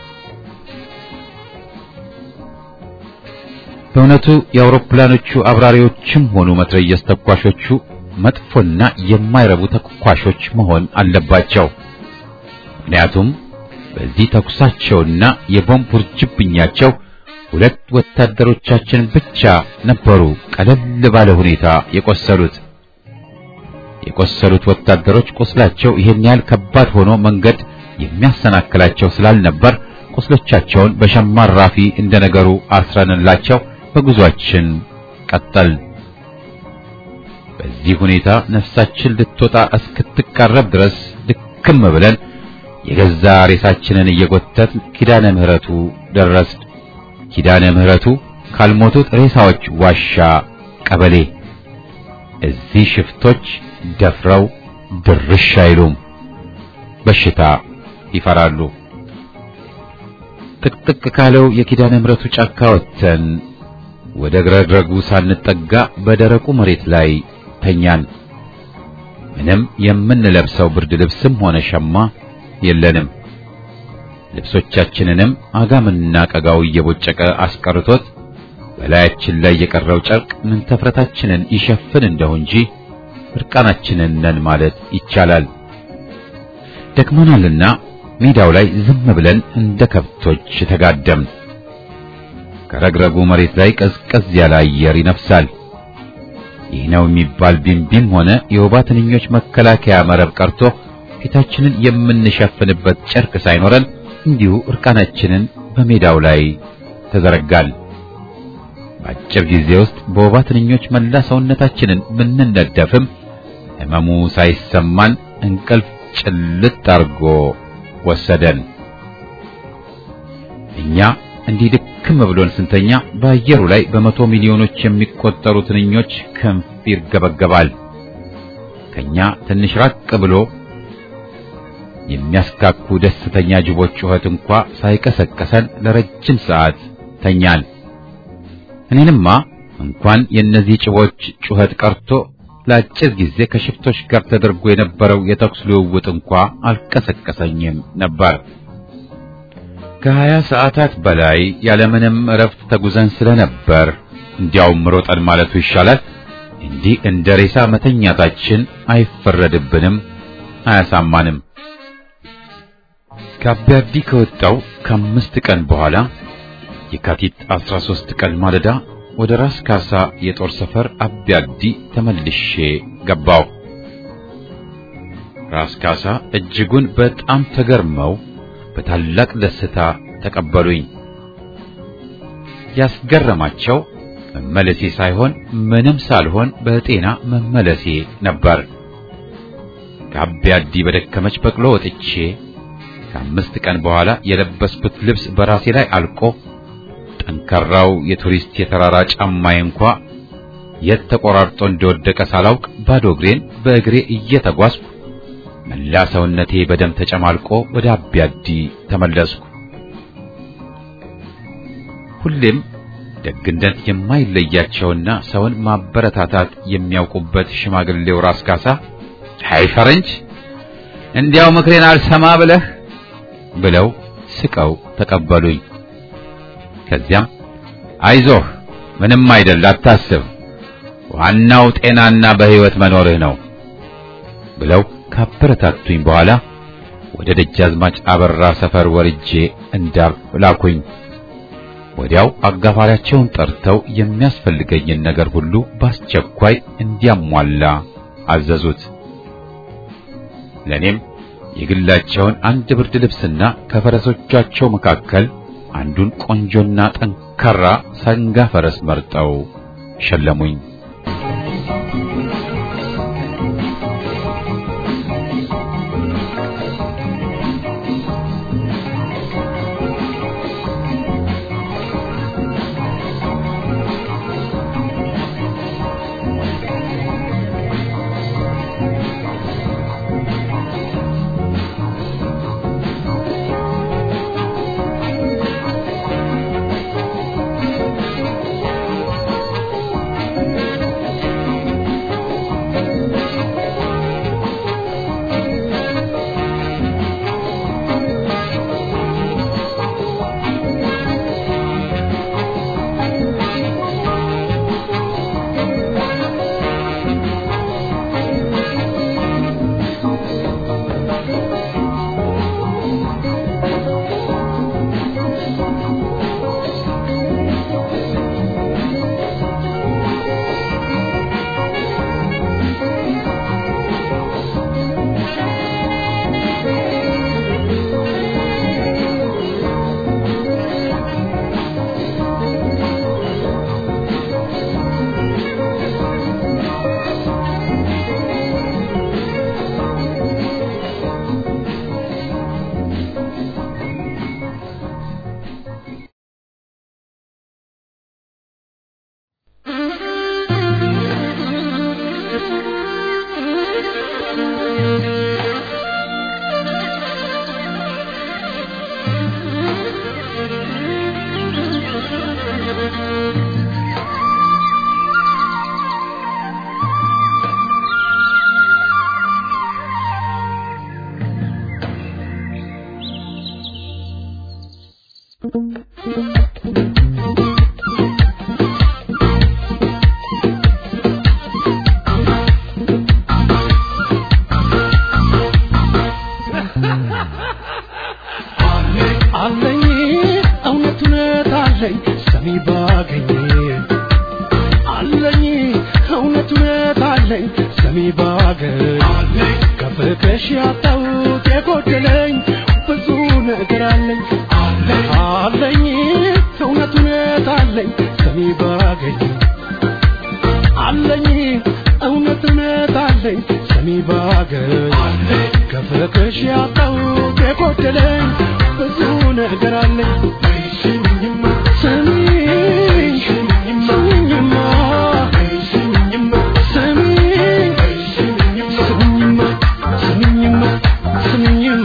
Speaker 1: በእውነቱ የአውሮፕላኖቹ አብራሪዎችም ሆኑ መትረየስ ተኳሾቹ መጥፎና የማይረቡ ተኳሾች መሆን አለባቸው። ምክንያቱም በዚህ ተኩሳቸውና የቦምብ ውርጅብኛቸው ሁለት ወታደሮቻችን ብቻ ነበሩ ቀለል ባለ ሁኔታ የቆሰሉት። የቆሰሉት ወታደሮች ቁስላቸው ይሄን ያህል ከባድ ሆኖ መንገድ የሚያሰናክላቸው ስላልነበር ቁስሎቻቸውን በሸማ ራፊ እንደነገሩ አስረንላቸው በጉዟችን ቀጠል። በዚህ ሁኔታ ነፍሳችን ልትወጣ እስክትቃረብ ድረስ ድክም ብለን የገዛ ሬሳችንን እየጎተት ኪዳነ ምሕረቱ ደረስን። ኪዳነ ምሕረቱ ካልሞቱት ሬሳዎች ዋሻ ቀበሌ። እዚህ ሽፍቶች ደፍረው ድርሽ አይሉም፣ በሽታ ይፈራሉ። ጥቅጥቅ ካለው የኪዳነ ምሕረቱ ጫካ ወጥተን ወደ ግረግረጉ ሳንጠጋ በደረቁ መሬት ላይ ተኛን። ምንም የምንለብሰው ብርድ ልብስም ሆነ ሸማ የለንም። ልብሶቻችንንም አጋምና ቀጋው እየቦጨቀ አስቀርቶት በላያችን ላይ የቀረው ጨርቅ ምንተፍረታችንን ይሸፍን እንደው እንጂ እርቃናችንን ነን ማለት ይቻላል። ደክሞናልና ሜዳው ላይ ዝም ብለን እንደ ከብቶች ተጋደምን። ከረግረጉ መሬት ላይ ቀዝቀዝ ያለ አየር ይነፍሳል። ይህ ነው የሚባል ቢምቢም ሆነ የወባ ትንኞች መከላከያ መረብ ቀርቶ ፊታችንን የምንሸፍንበት ጨርቅ ሳይኖረን እንዲሁ እርቃናችንን በሜዳው ላይ ተዘረጋል። በአጭር ጊዜ ውስጥ በወባ ትንኞች መላ ሰውነታችንን ብንነደፍም ሕመሙ ሳይሰማን እንቅልፍ ጭልጥ አርጎ ወሰደን። እኛ እንዲህ ድክም ብሎን ስንተኛ በአየሩ ላይ በመቶ ሚሊዮኖች የሚቆጠሩ ትንኞች ክንፍ ይርገበገባል። ከኛ ትንሽ ራቅ ብሎ የሚያስካኩ ደስተኛ ጅቦች ጩኸት እንኳ ሳይቀሰቀሰን ለረጅም ሰዓት ተኛን። እኔንማ እንኳን የእነዚህ ጭቦች ጩኸት ቀርቶ ለአጭር ጊዜ ከሽፍቶች ጋር ተደርጎ የነበረው የተኩስ ልውውጥ እንኳ አልቀሰቀሰኝም ነበር። ከሀያ ሰዓታት በላይ ያለምንም እረፍት ተጉዘን ስለነበር እንዲያውም ሮጠን ማለቱ ይሻላል። እንዲህ እንደ ሬሳ መተኛታችን አይፈረድብንም፣ አያሳማንም። ከአቢያዲ ከወጣው ከአምስት ቀን በኋላ የካቲት 13 ቀን ማለዳ ወደ ራስ ካሳ የጦር ሰፈር አቢያዲ ተመልሼ ገባው። ራስ ካሳ እጅጉን በጣም ተገርመው በታላቅ ደስታ ተቀበሉኝ። ያስገረማቸው መመለሴ ሳይሆን ምንም ሳልሆን በጤና መመለሴ ነበር። ከአቢያዲ በደከመች በቅሎ ወጥቼ ከአምስት ቀን በኋላ የለበስኩት ልብስ በራሴ ላይ አልቆ ጠንካራው የቱሪስት የተራራ ጫማዬ እንኳ የት ተቆራርጦ እንደወደቀ ሳላውቅ ባዶ እግሬን በእግሬ እየተጓዝኩ መላ ሰውነቴ በደም ተጨማልቆ ወደ አቢያዲ ተመለስኩ። ሁሌም ደግነት የማይለያቸውና ሰውን ማበረታታት የሚያውቁበት ሽማግሌው ራስ ካሳ አይ ፈረንጅ እንዲያው ምክሬን አልሰማ ብለህ ብለው ስቀው ተቀበሉኝ። ከዚያም አይዞህ ምንም አይደል አታስብ፣ ዋናው ጤናና በሕይወት መኖርህ ነው ብለው ካበረታቱኝ በኋላ ወደ ደጃዝማች አበራ ሰፈር ወርጄ እንዳርፍ ላኩኝ። ወዲያው አጋፋሪያቸውን ጠርተው የሚያስፈልገኝን ነገር ሁሉ በአስቸኳይ እንዲያሟላ አዘዙት። ለኔም የግላቸውን አንድ ብርድ ልብስና ከፈረሶቻቸው መካከል አንዱን ቆንጆና ጠንካራ ሰንጋ ፈረስ መርጠው ሸለሙኝ።
Speaker 4: አለኝ እውነት እውነት አለኝ ሰሚ ባገኝ አለኝ እውነት እውነት አለኝ ሰሚ ባገኝ ከፍቅርሽ ያጣሁት የጎደለኝ ብዙ ነገር አለኝ አለኝ እውነት እውነት አለኝ ሰሚ ባገኝ አለኝ እውነት እውነት አለኝ ሰሚ ባገኝ ከፍቅርሽ ያጣሁት የጎደለኝ ብዙ ነገር አለኝ ስሚኝማ ስሚኝ ስሚኝማ ስሚኝማ ስሚኝ ስሚኝማ ስሚኝማ ስሚኝማ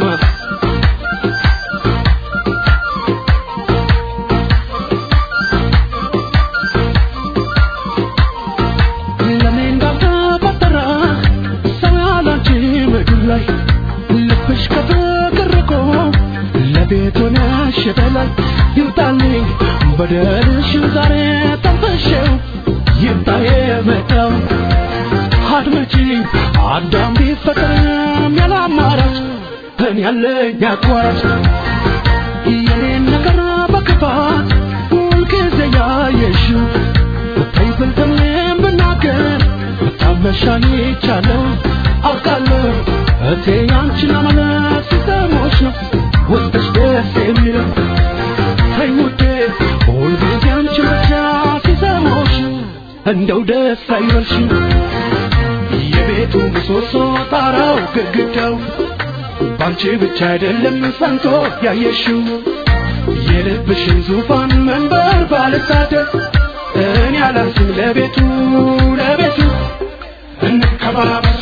Speaker 4: ለኔ እንዳልተፈጠረ ሰው ያላንቺ ምድር ላይ ልብሽ ከፍቅር ርቆ ለቤት ሆነሽ በላይ ይውጣልኝ በደልሽን ዛሬ ጠንፈሽው ይምጣ የመጣው አድመጪኝ አዳም ቢፈጠርም ያለ አማራጭ እኔ ያለኝ አቋራጭ የኔን ነገር በክፋት ሁልጊዜ ያየሽው ብታይ ብልጥም ብናገር ብታመሻኝ ይቻለው አውቃለሁ እቴ ያንቺን አመለት ሲሰሞች ነው ውስጥሽ ደስ የሚለው ተይ ውዴ ሁልጊዜ አንቺ ብቻ ሲሰሞች እንደው ደስ አይበልሽ የቤቱ ምሰሶ ጣራው ግድግዳው ባንቺ ብቻ አይደለም ጸንቶ ያየሽው የልብሽን ዙፋን መንበር ባልሳደብ እኔ አላንስም ለቤቱ ለቤቱ እንከባበር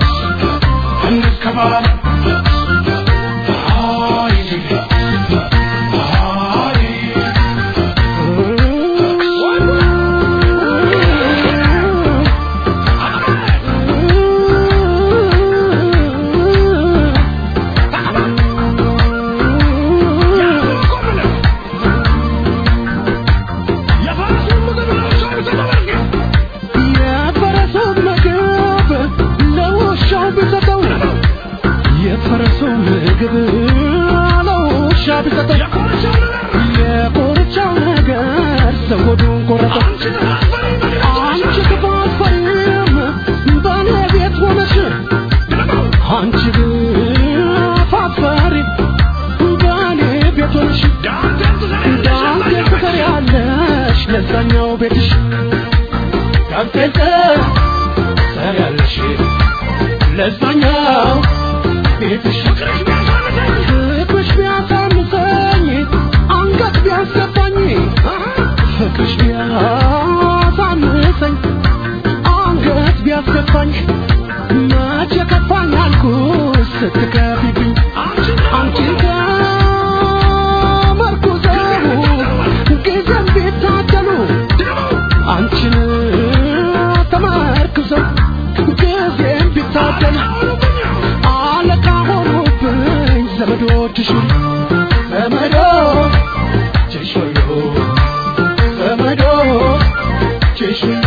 Speaker 4: እንከባበር አይ አይ የፈረሱን ምግብ ለውሻው ቢሰጠው የፈረሱን ምግብ ለውሻ ቢሰጠው የኮርቻው ነገር ሰው ሆዱን ቆረጠው አንቺ ክፉ አትፈሪም በእኔ ቤት ሆነሽ አንቺ ክፉ አትፈሪም በእኔ ቤት ሆነሽ ዳንቴል ትሰሪያለሽ ለዛኛው ቤትሽ ዳንቴል ትሰሪያለሽ ለዛኛው ቤትሽ ፍቅርሽ ቢያሳንሰኝ አንገት ቢያስገባኝ ፍቅርሽ ቢያሳንሰኝ አንገት ቢያስገባኝ መቼ ከፋኝ አልኩሽ ስትከፊብኝ አንቺን ከመርኩዘው ጊዜም ቢታደሉ አንቺን ተመርክዘው ጊዜም ቢታደሉ አለቃ ሆኑብኝ ዘመዶችሽ ዘመዶችሽ ሁሉ ዘመዶችሽ ሁሉ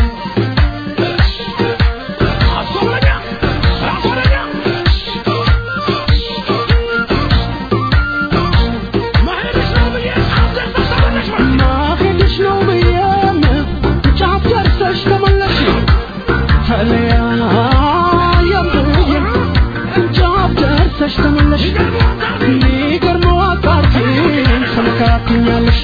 Speaker 4: ማሄድሽ ነው ብዬም ጫፍ ደርሰሽ ተመለሽ ተለያየም ብዬም ጫፍ ደርሰሽ ተመለሽ ሚገርመው አጣርኪን ተመካክኛለሽ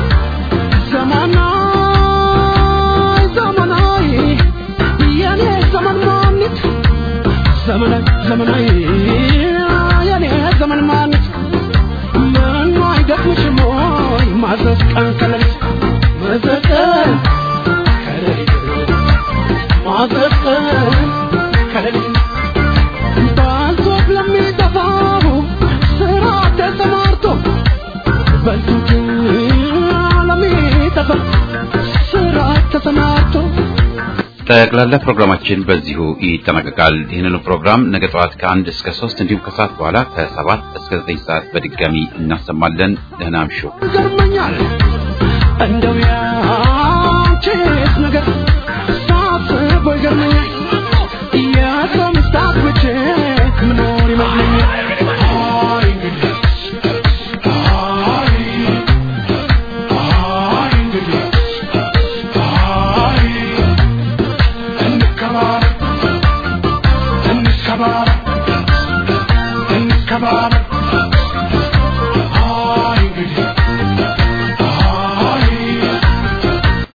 Speaker 4: ዘመናይ ዘመናይ የኔ ዘመን ማኒት ዘመናይ ዘመናይ የኔ ዘመን ማኒት ምኑ አይደክምሽም ወይ ማዘዝ ቀን ከሌሊት ማዘዝ ቀን ከሌሊት ማዘዝ ቀን ከሌሊት ባልቶት ለሚጠፋው ስራ ተሰማርቶ በልቶት ለሚጠፋ ስራ ተሰማርቶ
Speaker 1: ጠቅላላ ፕሮግራማችን በዚሁ ይጠናቀቃል። ይህንኑ ፕሮግራም ነገ ጠዋት ከአንድ እስከ ሶስት እንዲሁም ከሰዓት በኋላ ከሰባት እስከ ዘጠኝ ሰዓት በድጋሚ እናሰማለን። ደህና እምሹ።
Speaker 4: ይገርመኛል እንደው ያንቺስ ነገር ሳስበው ይገርመኛል የሰው ምስታት ብቼ ምኖር ይመስለኛል አይ እንግዲህ አይ አይ እንግዲህ አይ እንከባበር እንከባበር እንከባበር